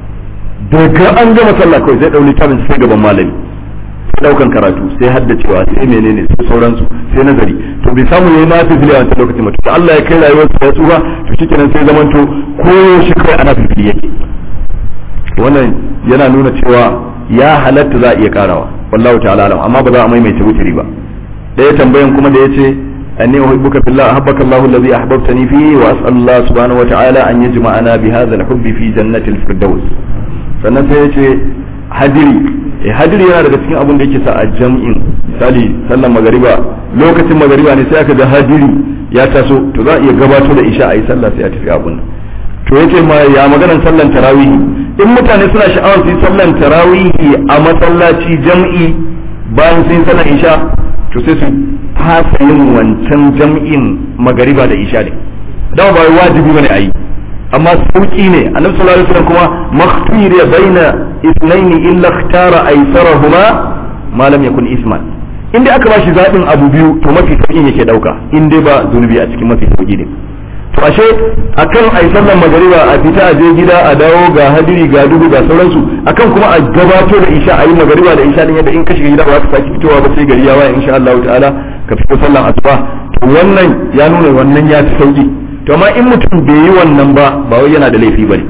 daga an gama sallah kawai zai ɗauri tabin sai gaban malami sai ɗaukan karatu sai haddacewa sai menene sai sauransu sai nazari to bai samu yayi nafi a wancan lokacin ba to Allah ya kai rayuwar sa ya tsufa to shikenan sai zamanto koyo shi kawai ana fifili yake wannan yana nuna cewa ya halatta za a iya karawa wallahu ta'ala alam amma ba za a maimaita wutiri ba ɗaya tambayan kuma da yace أني أحبك في الله أحبك الله الذي أحببتني فيه وأسأل الله سبحانه وتعالى أن يجمعنا بهذا الحب في جنة الفردوس sannan sai ya ce hadiri eh hadiri yana daga cikin abin da yake sa a jam'in misali sallan magariba lokacin magariba ne sai aka ga hadiri ya taso to za a iya gabato da isha a yi sallah sai a tafi abun to yace ma ya maganan sallan tarawihi in mutane suna sha'awar su yi sallan tarawihi a masallaci jam'i bayan sun sallan isha to sai su fasa yin wancan jam'in magariba da isha ne dama ba wajibi bane a yi amma sauki ne annabi sallallahu alaihi wasallam kuma makhtira baina ithnain illa ikhtara aysarahuma ma lam yakun isman in dai aka bashi zabin abu biyu to mafi sauki yake dauka in dai ba zunubi a cikin mafi sauki ne to ashe akan ai sallan magariba a fita a je gida a dawo ga hadiri ga duhu ga sauransu akan kuma a gabato da isha a yi magariba da isha din yadda in ka shiga gida ba ka saki fitowa ba sai gari ya waye insha Allah ta'ala ka fito sallan asuba to wannan ya nuna wannan ya fi sauki to amma in mutum bai yi wannan ba ba wai yana da laifi bane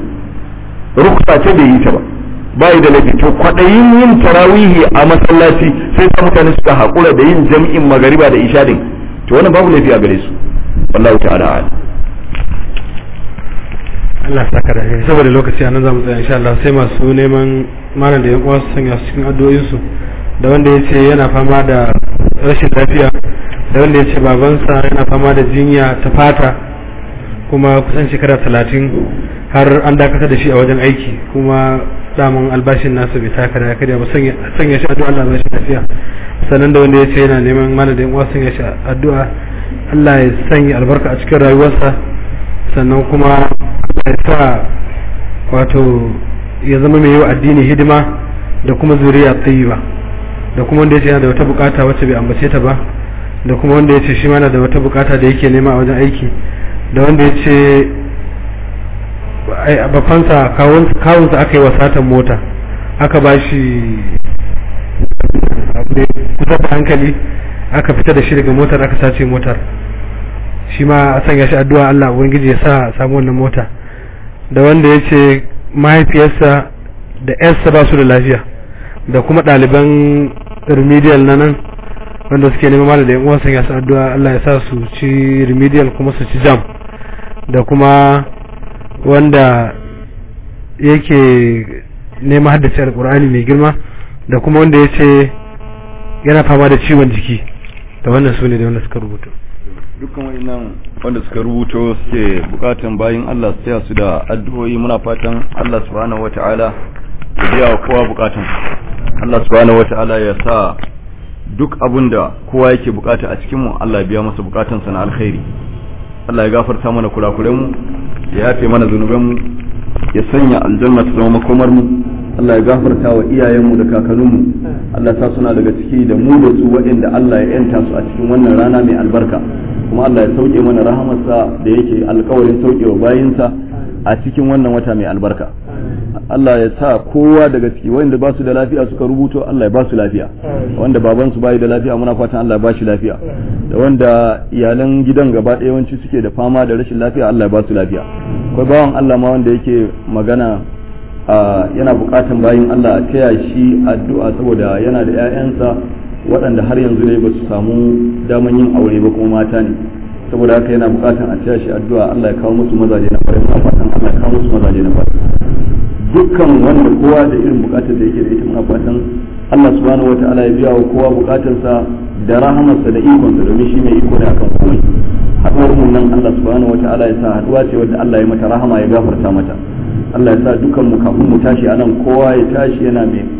ruksa ce bai yi ta ba bai da laifi to kwadayin yin tarawihi a masallaci sai sa mutane suka hakura da yin jam'in magariba da isha din to wannan babu laifi a gare su wallahu ta'ala a'lam Allah saka da alheri saboda lokaci a nan za mu tsaya insha Allah sai masu neman malam da yan uwa su sanya su cikin addu'o'insu da wanda ya ce yana fama da rashin lafiya da wanda ya ce babansa yana fama da jinya ta fata kuma kusan shekara talatin har an dakatar da shi a wajen aiki kuma damun albashin nasa bai taka da kada ba sanya shi addu'a Allah ba shi lafiya sannan da wanda ya ce yana neman malam da yan uwa sanya shi addu'a Allah ya sanya albarka a cikin rayuwarsa sannan kuma ya sa wato ya zama mai yi wa addini hidima da kuma zuriya tsayiba da kuma wanda ya ce yana da wata bukata wacce bai ambace ta ba da kuma wanda ya ce shi mana da wata bukata da yake nema a wajen aiki da wanda ya ce bafansa kawunsa aka yi wa satan mota aka ba shi kusa da hankali aka fita da shi daga motar aka sace motar shi ma a sanya shi addu'a Allah ubangiji ya sa samu wannan mota da wanda ya ce mahaifiyarsa da yarsa ba su da lafiya da kuma ɗaliban remedial na nan wanda suke neman mana da yan uwan sanya su addu'a Allah ya sa su ci remedial kuma su ci jam da kuma wanda yake neman haddace alkur'ani mai girma da kuma wanda ya ce yana fama da ciwon jiki da wannan su ne da wanda suka rubuta dukkan wayannan wanda suka rubuto suke bukatan bayin Allah su taya su da addu'o'i muna fatan Allah subhanahu wata'ala ya biya wa kowa bukatun Allah subhanahu wata'ala ya sa duk abin da kowa yake bukata a cikin mu Allah ya biya masa bukatansa na alkhairi Allah ya gafarta mana kurakuren mu ya yafe mana zunuban mu ya sanya aljanna ta zama makomar mu Allah ya gafarta wa iyayenmu da kakanninmu Allah sa suna daga ciki da mu da su waɗanda Allah ya yanta su a cikin wannan rana mai albarka kuma Allah ya sauke mana rahamarsa da yake alkawarin saukewa bayinsa a cikin wannan wata mai albarka Allah ya sa kowa daga ciki wanda ba su da lafiya suka rubuto Allah ya ba su lafiya wanda baban su bai da lafiya muna fatan Allah ya ba shi lafiya da wanda iyalan gidan gaba ɗaya yawanci suke da fama da rashin lafiya Allah ya ba su lafiya akwai bawan Allah ma wanda yake magana yana bukatan bayin Allah a taya shi addu'a saboda yana da 'ya'yansa waɗanda har yanzu ne ba su samu daman yin aure ba kuma mata ne saboda haka yana bukatan a taya shi addu'a Allah ya kawo musu mazaje na kwarai muna fatan Allah ya kawo musu mazaje na kwarai dukkan wanda kowa da irin bukatar da yake da ita muna fatan Allah subhanahu wataala ya biya wa kowa bukatarsa da rahamarsa da ikonsa domin shi mai iko ne akan komai haɗuwar mu nan Allah subhanahu wataala ya sa haɗuwa ce wadda Allah ya mata rahama ya gafarta mata Allah ya sa dukan mu kafin mu tashi anan kowa ya tashi yana mai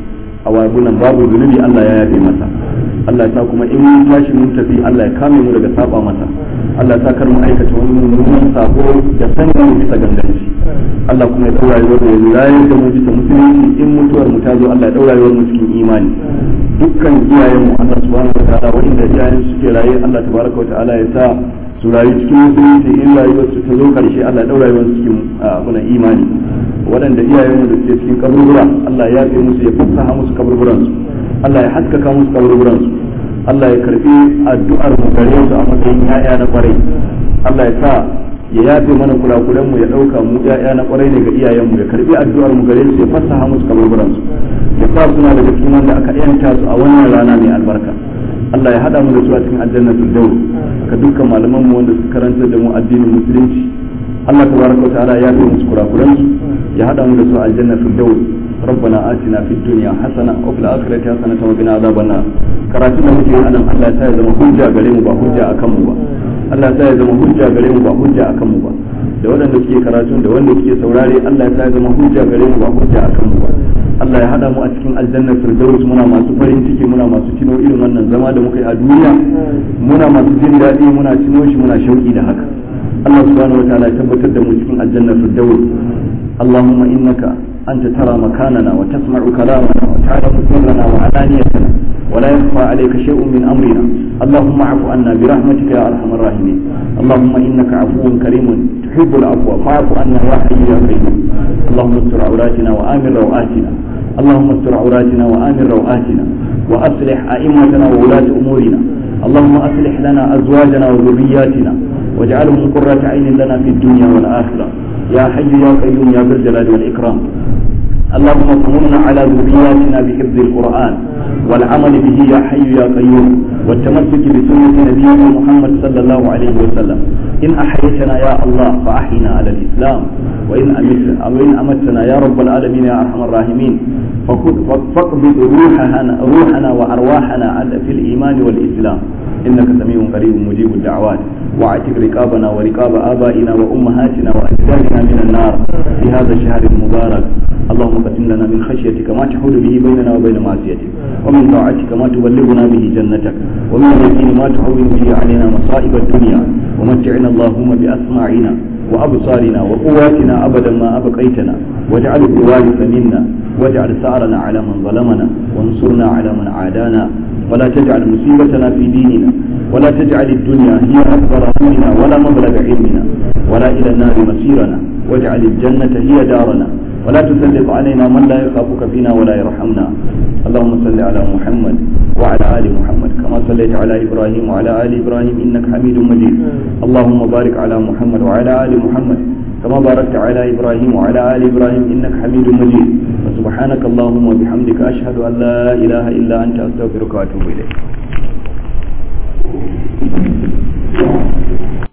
a wabunan babu zunubi Allah ya yafe masa Allah ya sa kuma in mun tashi mun tafi Allah ya kame mu daga saba masa Allah ya sa kar mu aikata wani mummunan sabo da sanin bisa ganganci Allah kuma ya daura rayuwar mu ya rayar da mu bisa musulunci in mutuwar mu ta zo Allah ya daura rayuwar mu cikin imani dukkan iyayen mu Allah subhanahu wa ta'ala wanda iyayen suke raye Allah tabaraka wa ta'ala ya sa su rayu cikin musulunci in rayuwar su ta zo karshe Allah ya daura rayuwar cikin muna imani waɗanda iyayen mu da suke cikin kaburbura Allah ya yafe musu ya fassaha musu kaburburan su Allah ya haskaka musu kaburburan su Allah ya karbi addu'ar mu gare su a matsayin ya'ya na kwarai Allah ya sa ya yafe mana kurakuran mu ya dauka mu ya'ya na kwarai ne ga iyayen mu ya karbi addu'ar mu gare su ya fassaha musu kaburburan su ya sa suna daga cikin wanda aka yanta su a wannan rana mai albarka Allah ya hada mu da su a cikin aljannatul dawl ka dukkan malaman mu wanda suka karanta da mu addinin musulunci Allah tabaraka wa ta'ala ya yafe musu kurakuran su ya hada mu da su a aljannatul dawl ربنا آتنا في الدنيا حسنة وفي الآخرة حسنة وقنا عذاب النار karatu da muke anan Allah ta zama hujja gare mu ba hujja akan mu ba Allah ta zama hujja gare mu ba hujja akan mu ba da waɗanda suke karatu da wanda suke saurare Allah ta zama hujja gare mu ba hujja akan mu ba Allah ya hada mu a cikin aljanna firdaus muna masu farin ciki muna masu cino irin wannan zama da muka yi a duniya muna masu jin daɗi muna cino shi muna shauki da haka Allah subhanahu wataala ya tabbatar da mu cikin aljanna firdaus اللهم إنك أنت ترى مكاننا وتسمع كلامنا وتعلم سرنا وعلانيتنا ولا يخفى عليك شيء من أمرنا اللهم اعف عنا برحمتك يا أرحم الراحمين اللهم إنك عفو كريم تحب العفو فاعف عنا يا حي يا قيوم اللهم استر عوراتنا وآمن روآتنا اللهم استر عوراتنا وآمن روآتنا وأصلح أئمتنا وولاة أمورنا اللهم أصلح لنا أزواجنا وذرياتنا واجعلهم قرة عين لنا في الدنيا والآخرة يا حي يا قيوم يا ذا الجلال والإكرام اللهم اطمنا على ذرياتنا بحفظ القرآن والعمل به يا حي يا قيوم والتمسك بسنة نبينا محمد صلى الله عليه وسلم إن أحييتنا يا الله فأحينا على الإسلام وإن أمت أو إن أمتنا يا رب العالمين يا أرحم الراحمين فاقبض روحنا روحنا وأرواحنا في الإيمان والإسلام إنك سميع قريب مجيب الدعوات واعتق رقابنا ورقاب آبائنا وأمهاتنا وأجدادنا من النار في هذا الشهر المبارك اللهم قسم لنا من خشيتك ما تحول به بيننا وبين معصيتك ومن طاعتك ما تبلغنا به جنتك ومن اليقين ما تهون به علينا مصائب الدنيا ومتعنا اللهم بأسماعنا وأبصارنا وقواتنا أبدا ما أبقيتنا واجعل الوارث منا واجعل ثأرنا على من ظلمنا وانصرنا على من عادانا ولا تجعل مصيبتنا في ديننا ولا تجعل الدنيا هي أكبر همنا ولا مبلغ علمنا ولا إلى النار مصيرنا واجعل الجنة هي دارنا ولا تسلط علينا من لا يخافك فينا ولا يرحمنا اللهم صل على محمد وعلى آل محمد كما صليت على إبراهيم وعلى آل إبراهيم إنك حميد مجيد اللهم بارك على محمد وعلى آل محمد كما باركت على إبراهيم وعلى آل إبراهيم إنك حميد مجيد وسبحانك اللهم وبحمدك أشهد أن لا إله إلا أنت أستغفرك وأتوب إليك